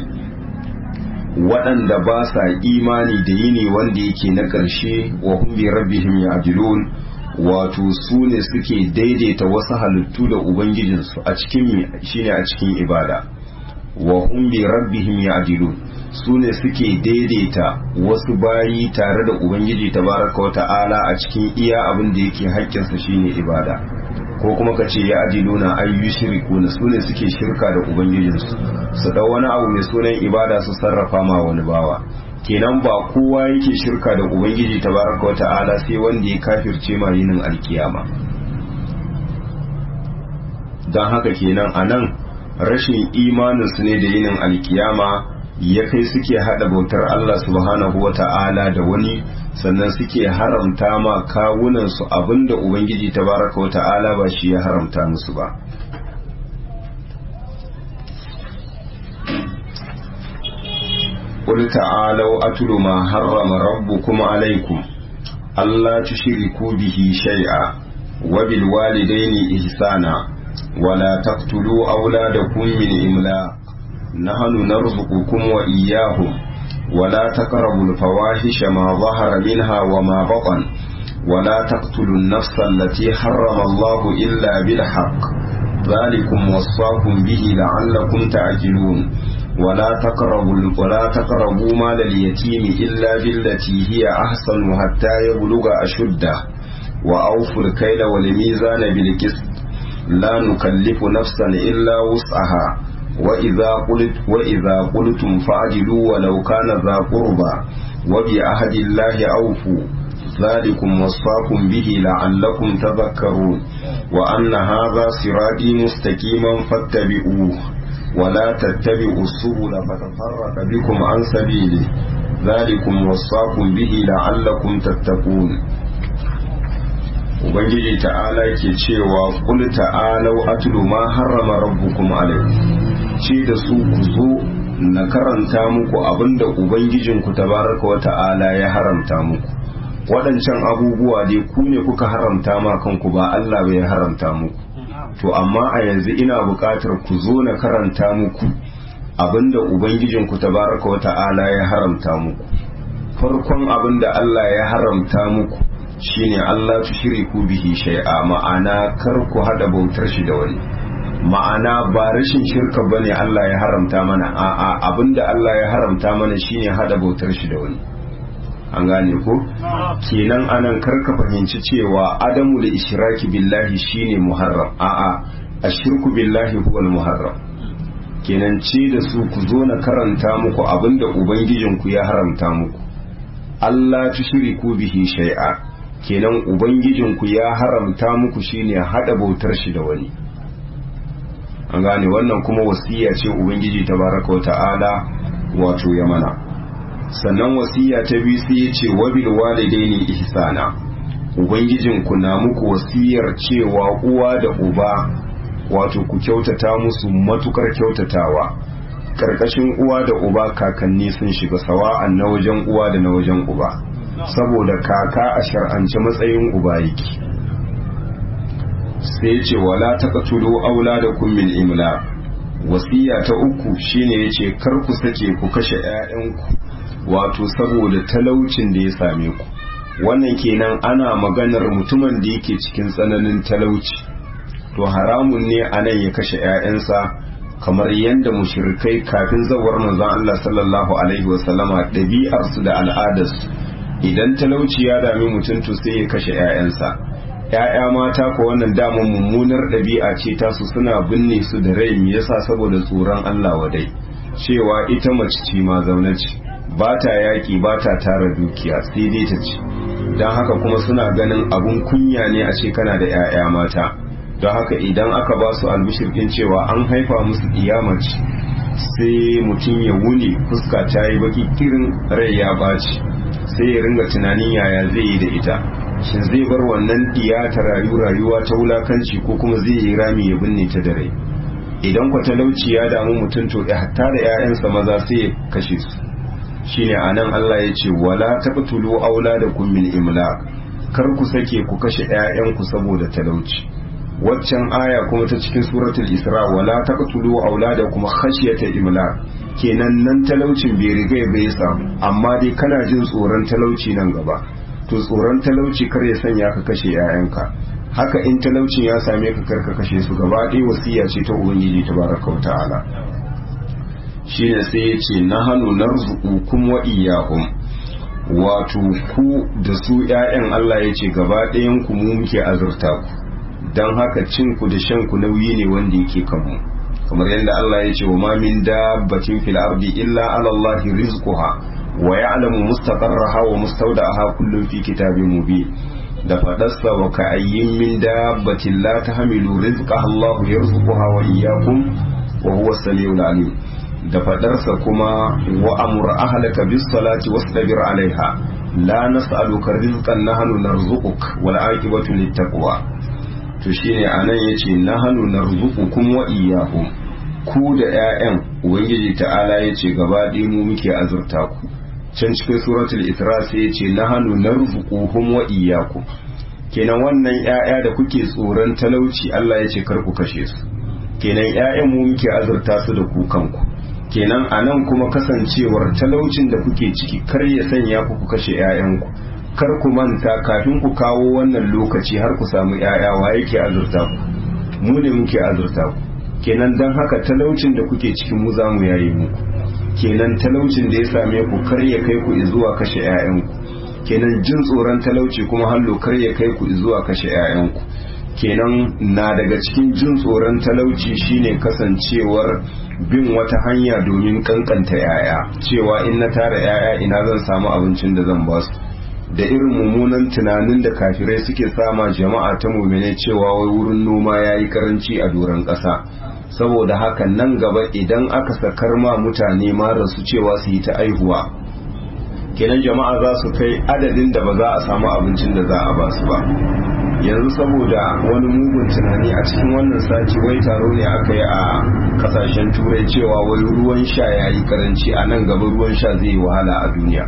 S1: waɗanda ba sa imani da yini wanda yake na ƙarshe wa hum bi rabbihim ya'dilun wato su ne suke daidaita wasu halittu da ubangijinsu a cikin shine a cikin ibada wa hum bi rabbihim ya'dilun su ne suke daidaita wasu bayi tare da ubangiji tabaraka wa ta'ala a cikin iya abin da yake haƙƙinsa shine ibada ko kuma ka ce ya adiluna ay yushrikuna su ne suke shirka da ubangijinsu su da wani abu mai sunan ibada su sarrafa ma wani bawa kenan ba kowa yake shirka da ubangiji tabaraka wa ta'ala sai wanda ya kafirce ma yinin alkiyama don haka kenan a nan rashin imaninsu ne da yinin alkiyama ya kai suke hada bautar Allah subhanahu wa ta'ala da wani sannan suke haramta ma kawunansu abinda ubangiji tabaraka wa ta'ala ba shi ya haramta musu ba قل تعالوا أتل ما حرم ربكم عليكم ألا تشركوا به شيئا وبالوالدين إحسانا ولا تقتلوا أولادكم من إملاق نحن نرزقكم وإياهم ولا تقربوا الفواحش ما ظهر منها وما بطن ولا تقتلوا النفس التي حرم الله إلا بالحق ذلكم وصاكم به لعلكم تعجلون ولا تقربوا ولا تقربوا مال اليتيم إلا بالتي هي أحسن حتى يبلغ أشده وأوفوا الكيل والميزان بالقسط لا نكلف نفسا إلا وسعها وإذا قلت وإذا قلتم فعدلوا ولو كان ذا قربى وبعهد الله أوفوا ذلكم وصاكم به لعلكم تذكرون وأن هذا صراطي مستقيما فاتبعوه ولا تتبعوا السبل فتفرق بكم عن سبيله ذلكم وصاكم به لعلكم تتقون ubangiji ta'ala ke cewa kul ta'alau atlu ma harrama rabbukum alaikum ce da su ku zo na karanta muku abinda ubangijinku tabaraka wa ta'ala ya haramta muku waɗancan abubuwa dai ku ne kuka haramta ma kanku ba Allah bai haramta muku to amma a yanzu ina buƙatar ku zo na karanta muku abinda ubangijinku tabaraka wa ta'ala ya haramta muku farkon abinda Allah ya haramta muku shine Allah tushriku bihi shay'a ma'ana kar ku hada bautar shi da wani ma'ana ba rashin shirka bane Allah ya haramta mana a'a abinda Allah ya haramta mana shine hada bautar shi da wani an gane ko kenan anan karka fahimci cewa adamu da ishraki billahi shine muharram a'a ashirku billahi huwa muharram kenan ce da su ku zo na karanta muku abinda ubangijinku ya haramta muku Allah tushriku bihi shay'a kenan ubangijinku ya haramta muku shine hada bautar shi da wani an gane wannan kuma wasiya ce ubangiji tabaraka wa ta'ala wato ya mana sannan wasiya ta biyu sai ya ce wabil walidaini ihsana ubangijinku na muku wasiyar cewa uwa da uba wato ku kyautata musu matukar kyautatawa karkashin uwa da uba kakanni sun shiga sawa'an na wajen uwa da na wajen uba saboda kaka a shar'ance matsayin uba yake sai ce wala taqtulu auladakum min imla wasiya ta uku shine yace kar ku sake ku kashe 'ya'yanku wato saboda talaucin da ya same ku wannan kenan ana maganar mutumin da yake cikin tsananin talauci to haramun ne anan ya kashe 'ya'yansa kamar yadda mushrikai kafin zawar manzon Allah sallallahu alaihi wasallama ɗabi'arsu da al'adarsu idan talauci ya dami mutum to sai ya kashe 'ya'yansa ‘ya'ya mata ko wannan damar mummunar ɗabi'a ce tasu suna binne su da rai me yasa saboda tsoron Allah wadai cewa ita mace ce ma zaune ce ba ta yaƙi ba ta tara dukiya sai dai ta ci don haka kuma suna ganin abun kunya ne a ce kana da ‘ya'ya mata don haka idan aka ba su albishir ɗin cewa an haifa musu mace sai mutum ya wuni fuska ta yi baki kirin rai ya ɓaci sai ya ringa tunanin yaya zai yi da ita shin zai bar wannan diya ta rayu rayuwa ta wulakanci ko kuma zai yi rami ya binne ta da rai idan kwa talauci ya damu mutum to hatta da 'ya'yansa maza sai ya kashe su shine anan Allah ya ce wala taqtulu auladakum min imlaq kar ku sake ku kashe 'ya'yanku saboda talauci waccan aya kuma ta cikin suratul isra wala taqtulu auladakum khashyata imlaq kenan nan talaucin bai riga bai samu amma dai kana jin tsoron talauci nan gaba to tsoron talauci kar ya sanya ka kashe 'ya'yanka haka in talaucin ya same ka kar ka kashe su gaba ɗaya wasiya ce ta ubangiji tabaraka wa ta'ala shine sai ya ce na hannu narzuqukum wa iyyahum wato ku da su 'ya'yan Allah ya ce gaba ɗayan ku mu muke azurta ku dan haka cin ku da shan ku nauyi ne wanda yake kanmu kamar yadda Allah ya ce wa ma min dabbatin fil ardi illa ala Allah rizquha wa ya'lamu mustaqarraha wa mustawda'aha kullun fi kitabin mubin da fadarsa wa ka ayyin min dabbatin la tahmilu rizqaha Allah yarzuquha wa iyyakum wa huwa as-sami'ul alim da fadarsa kuma wa amur ahlaka bis salati wastabir alaiha la nas'aluka rizqan nahnu narzuquk wal aqibatu lit taqwa to shine anan yace nahnu narzuqukum wa iyyahum ku da ƴaƴan ubangiji ta'ala yace gaba ɗaya mu muke azurta ku can cikin suratul isra sai yace nahnu narzuquhum wa iyyakum kenan wannan ƴaƴa da kuke tsoron talauci Allah yace kar ku kashe su kenan ƴaƴan mu muke azurta su da ku kanku kenan anan kuma kasancewar talaucin da kuke ciki kar ya sanya ku ku kashe ƴaƴanku kar ku manta kafin ku kawo wannan lokaci har ku samu ƴaƴa wa yake azurta ku mu ne muke azurta ku kenan dan haka talaucin da kuke cikin mu zamu yayi muku kenan talaucin da ya same ku kar ya kai ku zuwa kashe ƴaƴanku kenan jin tsoron talauci kuma hallo kar ya kai ku zuwa kashe ƴaƴanku kenan na daga cikin jin tsoron talauci shine kasancewar bin wata hanya domin kankanta yaya cewa in na tara yaya ina zan samu abincin da zan basu da irin mummunan tunanin da kafirai suke sama jama'a ta mumine cewa wai wurin noma ya yi karanci a doron ƙasa saboda haka nan gaba idan aka sakar ma mutane mara su cewa su yi ta aihuwa kenan jama'a za su kai adadin da ba za a samu abincin da za a basu ba yanzu saboda wani mugun tunani a cikin wannan sati wai taro ne aka yi a kasashen turai cewa wai ruwan sha ya yi karanci a nan gaba ruwan sha zai yi wahala a duniya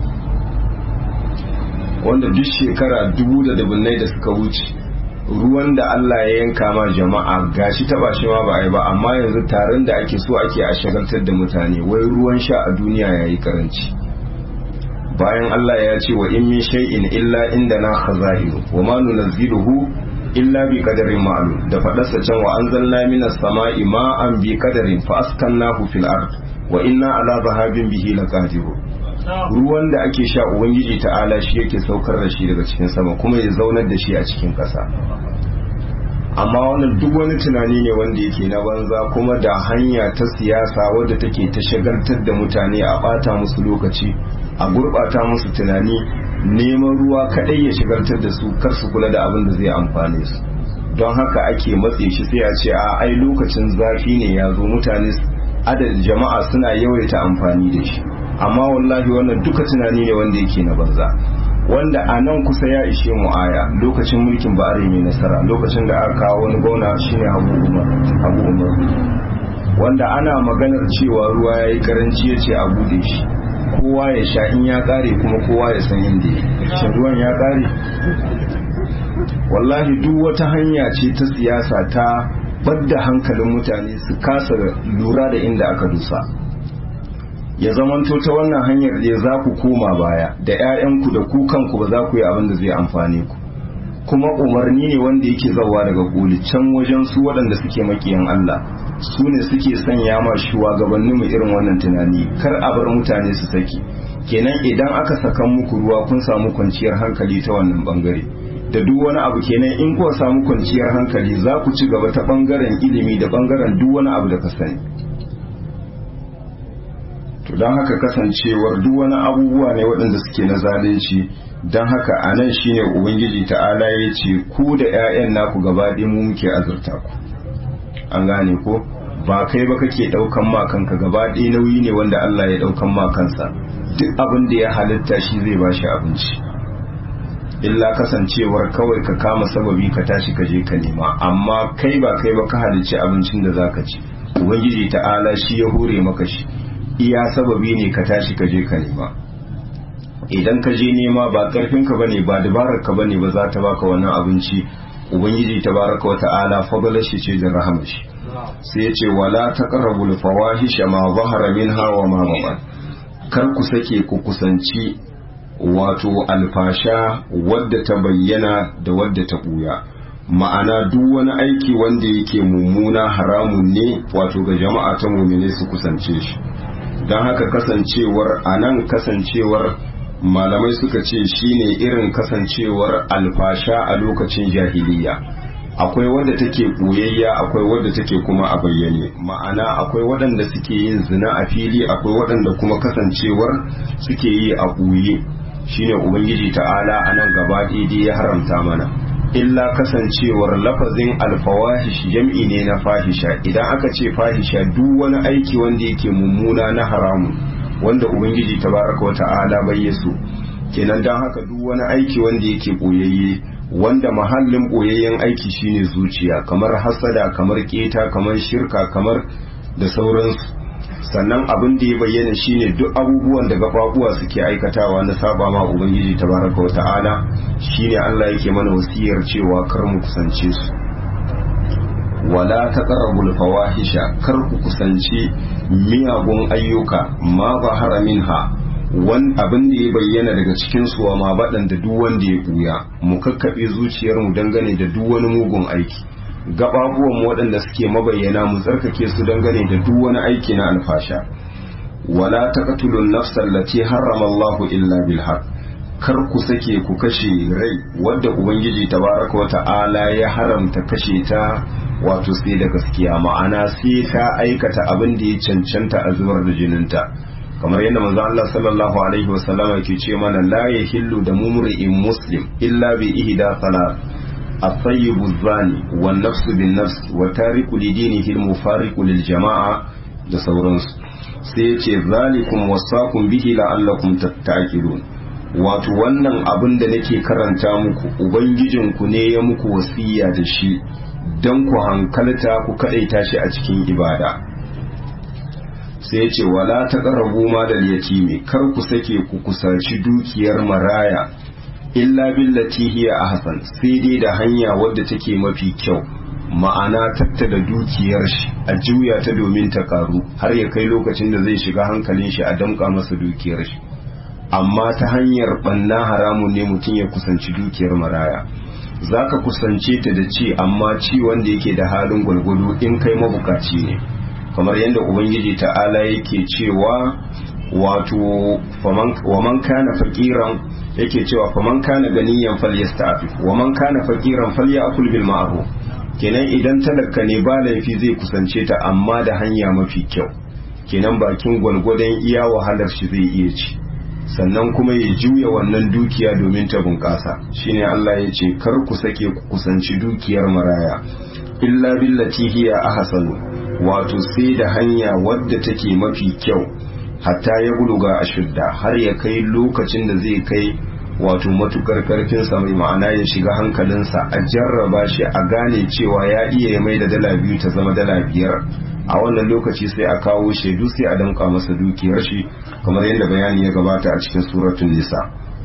S1: wanda duk shekara dubu da dubunnai da suka wuce ruwan da Allah ya yanka ma jama'a gashi taba shi ma ba a yi ba amma yanzu taron da ake so ake a shagaltar da mutane wai ruwan sha a duniya ya yi karanci bayan Allah ya ce wa in min shay'in illa indana khaza'inu wa ma nunazziluhu illa bi qadarin ma'lum da fadarsa can wa anzalna minas sama'i ma'an bi qadarin fa askannahu fil ard wa inna ala dhahabin bihi laqadirun ruwan da ake sha ubangiji ta'ala shi yake saukar da shi daga cikin sama kuma ya zaunar da shi a cikin ƙasa amma wannan duk wani tunani ne wanda yake na banza kuma da hanya ta siyasa wadda take ta shagaltar da mutane a bata musu lokaci a gurɓata musu tunani neman ruwa kaɗai ya shigartar da su kar su kula da abin da zai amfane su don haka ake matse shi sai a ce a ai lokacin zafi ne ya zo mutane adadin jama'a suna yawaita amfani da shi amma wallahi wannan duka tunani ne wanda yake na banza wanda a nan kusa ya ishe mu aya lokacin mulkin ba'are mai nasara lokacin da aka kawo wani gwamna shine abu umar abu umar wanda ana maganar cewa ruwa ya yi karanci ya ce a bude shi kowa ya sha in ya kare kuma kowa ya san inda ya shin ruwan ya kare wallahi duk wata hanya ce ta siyasa ta badda hankalin mutane su kasa lura da inda aka dusa ya zamanto ta wannan hanyar da za ku koma baya da 'ya'yanku da ku kanku ba za ku yi abin da zai amfane ku kuma umarni ne wanda yake zawa daga koli can wajen su waɗanda suke makiyan Allah su ne suke sanya ma shugabannin mu irin wannan tunani kar a bar mutane su saki kenan idan aka sakan muku ruwa kun samu kwanciyar hankali ta wannan bangare da duk wani abu kenan in kuwa samu kwanciyar hankali za ku ci gaba ta bangaren ilimi da bangaren duk wani abu da ka sani to don haka kasancewar duk wani abubuwa ne waɗanda suke na zalunci don haka a nan shine ubangiji ta'ala ya ce ku da 'ya'yan naku gaba ɗaya mu muke azurta ku an gane ko ba kai ba kake ɗaukan ma kanka gaba ɗaya nauyi ne wanda Allah ya ɗaukan ma kansa duk abin da ya halitta shi zai ba shi abinci illa kasancewar kawai ka kama sababi ka tashi ka je ka nema amma kai ba kai ba ka halicci abincin da zaka ci ubangiji ta'ala shi ya hure maka shi iya sababi ne ka tashi ka je ka nema idan ka je nema ba karfinka bane ba dabarar ka bane ba za ta baka wannan abinci ubangiji tabaraka wata'ala fadlar shi ce da rahama shi sai ya ce wala taqrabul fawahisha ma zahara minha wa ma batan kar ku sake ku kusanci wato alfasha wadda ta bayyana da wadda ta buya ma'ana duk wani aiki wanda yake mummuna haramun ne wato ga jama'a ta mumine su kusance shi don haka kasancewar a nan kasancewar malamai suka ce shine irin kasancewar alfasha a lokacin jahiliya akwai wadda take ɓoyayya akwai wadda take kuma a bayyane ma'ana akwai waɗanda suke yin zina a fili akwai waɗanda kuma kasancewar suke yi a ɓoye shine ubangiji ta'ala a nan gaba daidai ya haramta mana illa kasancewar lafazin alfawahish jam'i ne na fahisha idan aka ce fahisha duk wani aiki wanda yake mummuna na haramun wanda ubangiji tabaraka wa ta'ala bai so kenan don haka duk wani aiki wanda yake boyayye wanda mahallin boyayyen aiki shine zuciya kamar hasada kamar keta kamar shirka kamar da sauransu sannan abin da ya bayyana shine duk abubuwan da gababuwa suke aikatawa na saba ma ubangiji tabaraka wa ta'ala shine Allah yake mana wasiyar cewa kar mu kusance su wala taqrabul fawahisha kar ku kusanci miyagun ayyuka ma zahara minha wan abin da ya bayyana daga cikin su wa ma badan da duk wanda ya buya mu kakkabe zuciyar mu dangane da duk wani mugun aiki gababuwan mu waɗanda suke mabayyana mu tsarkake su dangane da duk wani aiki na alfasha wala taqtulun nafsal lati harrama Allahu illa bil haqq kar ku sake ku kashe rai wadda ubangiji tabaraka wata'ala ya haramta kashe ta wato sai da gaskiya ma'ana sai ta aikata abin da ya cancanta a zubar da jininta kamar yadda manzo Allah sallallahu alaihi wasallama ke ce mana la yahillu da mumri'in muslim illa bi ihda salat الطيب الزاني والنفس بالنفس وتارك لدينه المفارق للجماعة da sauransu sai ce zalikum wasakum bihi la'allakum tattaqilun wato wannan abin da nake karanta muku ubangijinku ne ya muku wasiya da shi don ku hankalta ku kadaita shi a cikin ibada sai ce wala taqrabu ma dal yatimi kar ku sake ku kusaci dukiyar maraya illa billati hiya ahsan sai dai da hanya wadda take mafi kyau ma'ana tattala dukiyar shi a juya ta domin ta karu har ya kai lokacin da zai shiga hankalin shi a damƙa masa dukiyar shi amma ta hanyar banna haramun ne mutum ya kusanci dukiyar maraya za ka kusance ta da ci amma ci wanda yake da halin gwalgwado in kai mabukaci ne kamar yadda ubangiji ta'ala yake cewa wato wa man kana faqiran yake cewa fa man kana ganiyan falyasta'fif wa man kana faqiran falyakul bil ma'ruf kenan idan talaka ne ba laifi zai kusance ta amma da hanya mafi kyau kenan bakin gwalgwadon iya wahalar shi zai iya ci sannan kuma ya juya wannan dukiya domin ta bunƙasa shine Allah ya ce kar ku sake ku kusanci dukiyar maraya illa billati hiya ahsanu wato sai da hanya wadda take mafi kyau hatta ya buluga ashudda har ya kai lokacin da zai kai wato matukar karfinsa mai ma'ana ya shiga hankalinsa a jarraba shi a gane cewa ya iya ya mai da dala biyu ta zama dala biyar a wannan lokaci sai a kawo shaidu sai a danka masa dukiyar shi kamar yadda bayani ya gabata a cikin suratun nisa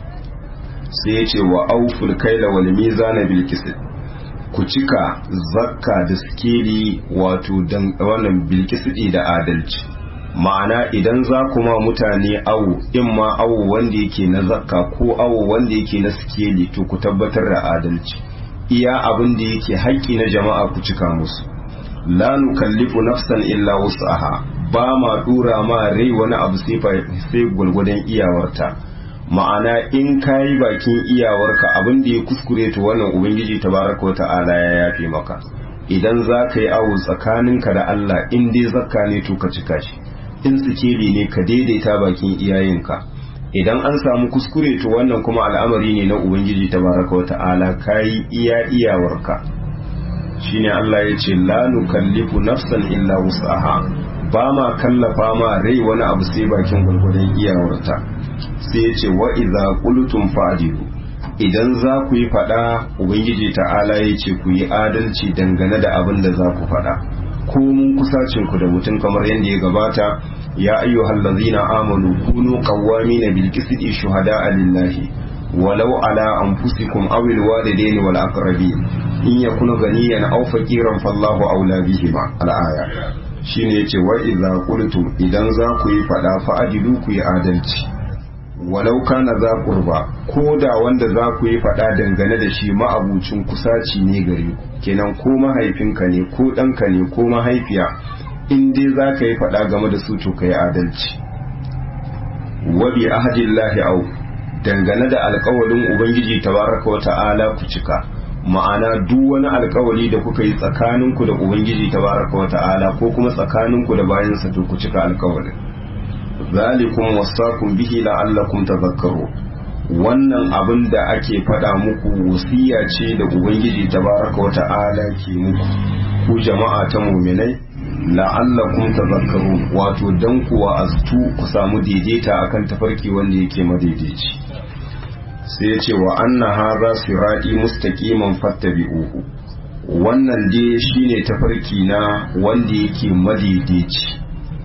S1: sai ya ce wa auful kaila wal mizana bil ku cika zakka da sikeli wato dan wannan bil da adalci ma'ana idan za ku ma mutane awo in ma awo wanda yake na zakka ko awo wanda yake na sikeli to ku tabbatar da adalci iya abin da yake haƙƙi na jama'a ku cika musu la nukallifu nafsan illa wus'aha ba ma dura ma rai wani abu sai sai gulgudan iyawarta ma'ana in kayi bakin iyawarka abin da ya kuskure to wannan ubangiji tabaraka wa ta'ala ya yafe maka idan za ka yi awo tsakaninka da Allah in dai zakka ne to ka cika shi in sikeli ne ka daidaita bakin iyayenka idan an samu kuskure to wannan kuma al'amari ne na ubangiji tabaraka wa ta'ala kayi iya iyawarka shine Allah ya ce la nukallifu nafsan illa wus'aha ba ma kallafa ma rai wani abu sai bakin gwargwadon iyawarta sai ya ce wa idza qultum fa'dilu idan za ku yi fada ubangiji ta'ala ya ce ku yi adalci dangane da abin da za ku fada ko mun kusacin ku da mutum kamar yadda ya gabata ya ayyuhal ladzina amanu kunu qawwamina bil qisti shuhada'a lillahi walau ala anfusikum aw al walidaini wal aqrabin in yakunu ganiyan aw faqiran fallahu awla bihima al aya shine yace wa idza qultum idan za ku yi fada fa adilu ku yi adalci walau kana za qurba ko da wanda za ku yi fada dangane da shi ma'abucin kusaci ne gare ku kenan ko mahaifinka ne ko ɗanka ne ko mahaifiya in dai za ka yi fada game da su to ka yi adalci wa bi ahdillahi au dangane da alkawalin ubangiji tabaraka wa ta'ala ku cika ma'ana duk wani alkawali da kuka yi tsakaninku da ubangiji tabaraka wa ta'ala ko kuma tsakaninku da bayansa to ku cika alkawalin zalikum wasakum bihi la'allakum tadhakkaru wannan abin da ake faɗa muku wasiya ce da ubangiji tabaraka wa ta'ala ke muku ku jama'a ta mu'minai la'allakum tadhakkarun wato dan kuwa astu ku samu daidaita akan tafarki wanda yake madaidaici sai ya ce wa anna hadha sirati mustaqiman fattabi'uhu wannan dai shine tafarki na wanda yake madaidaici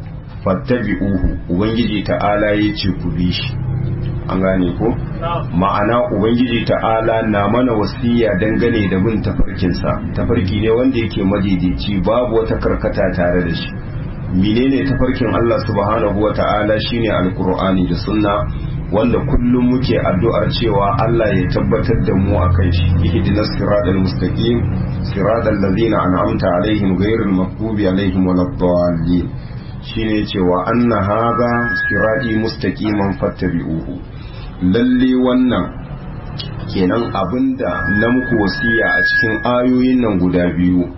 S1: fattabi'uhu ubangiji ta'ala ya ce ku bi shi an gane ko ma'ana ubangiji ta'ala na mana wasiya dangane da bin tafarkinsa tafarki ne wanda yake madaidaici babu wata karkata tare da shi menene tafarkin Allah subhanahu wa ta'ala shine alqur'ani da sunna wanda kullum muke addu'ar cewa Allah ya tabbatar da mu akan shi ihdinas siratal mustaqim siratal ladzina an'amta alaihim ghayril maghdubi alaihim waladdallin shine cewa anna hadha sirati mustaqiman fattabi'uhu lalle wannan kenan abinda na muku wasiya a cikin ayoyin nan guda biyu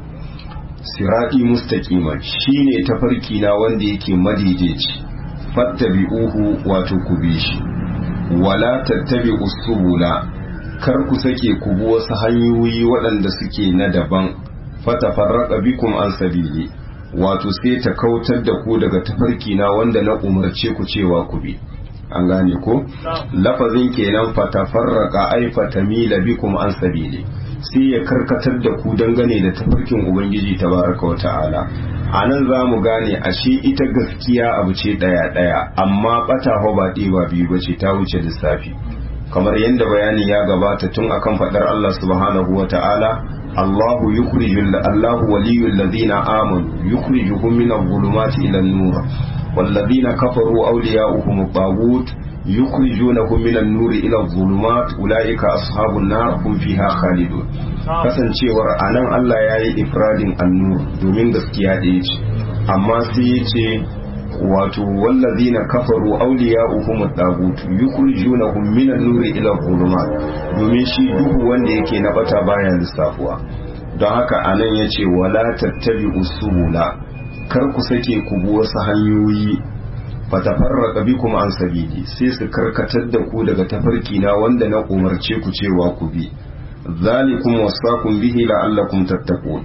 S1: sirati mustaqiman shine tafarki na wanda yake madaidaici fattabi'uhu wato ku bi shi wala tattabi'u subula kar ku sake ku bi wasu hanyoyi waɗanda suke na daban fatafarraqa bikum an sabili wato sai ta kautar da ku daga tafarki na wanda na umarce ku cewa ku bi an gane ko lafazin kenan fatafarraqa ay fatamila bikum an sabili sai ya karkatar da ku dangane da tafarkin ubangiji tabaraka wa ta'ala a nan za mu gane ashe ita gaskiya abu ce ɗaya ɗaya amma ɓata ba ɗaya ba biyu bace ta wuce lissafi kamar yadda bayani ya gabata tun akan faɗar Allah subhanahu wa ta'ala Allahu yukhrijul Allahu waliyul ladina amanu yukhrijuhum min adh-dhulumati ila an-nur والذين كفروا أولياؤهم الطاغوت يخرجونهم من النور إلى الظلمات أولئك أصحاب النار هم فيها خالدون kasancewar anan Allah ya yi ifradin annur domin gaskiya ɗaya ce amma sai ya ce wato wallazina kafaru awliya'uhum at-tagut yukhrijunahum min an-nuri ila dhulumat domin shi duhu wanda yake na bata baya lissafuwa don haka anan yace wala tattabi'u subula kar ku sake ku bi wasu hanyoyi fatafarraqa bikum an sabili sai su karkatar da ku daga tafarki na wanda na umarce ku cewa ku bi zalikum wasaqum bihi la'allakum tattaqun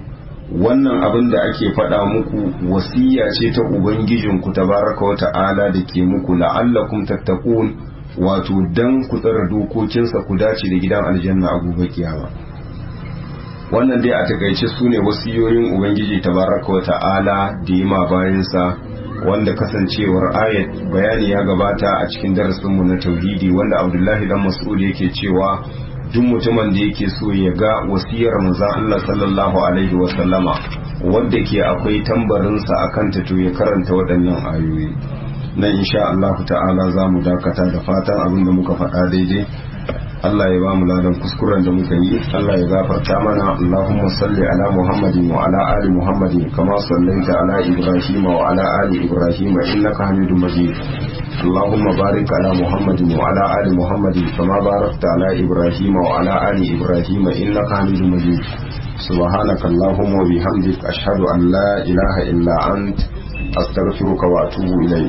S1: wannan abin da ake faɗa muku wasiya ce ta ubangijinku tabaraka wa ta'ala da ke muku la'allakum tattaqun wato dan ku tsara dokokinsa ku dace da gidan aljanna a gobe kiyama wannan dai a takaice su ne wasiyoyin ubangiji tabaraka wa ta'ala da yi ma bayansa wanda kasancewar ayat bayani ya gabata a cikin darasinmu na tauhidi wanda abdullahi dan mas'ud yake cewa duk mutumin da yake so ya ga wasiyar manzon Allah sallallahu alaihi wa sallama wanda ke akwai tambarinsa akan ta to ya karanta waɗannan ayoyi nan insha Allah ta'ala za mu dakata da fatan abin da muka faɗa daidai Allah ya ba mu ladan kuskuren da muka yi Allah ya gafarta mana Allahumma salli ala Muhammadin wa ala ali Muhammadin kama sallaita ala Ibrahim wa ala ali Ibrahim innaka Hamidum Majid Allahumma barik ala Muhammadin wa ala ali Muhammadin kama barakta ala Ibrahim wa ala ali Ibrahim innaka Hamidum Majid سبحانك اللهم وبحمدك أشهد أن لا إله إلا أنت أستغفرك وأتوب إليك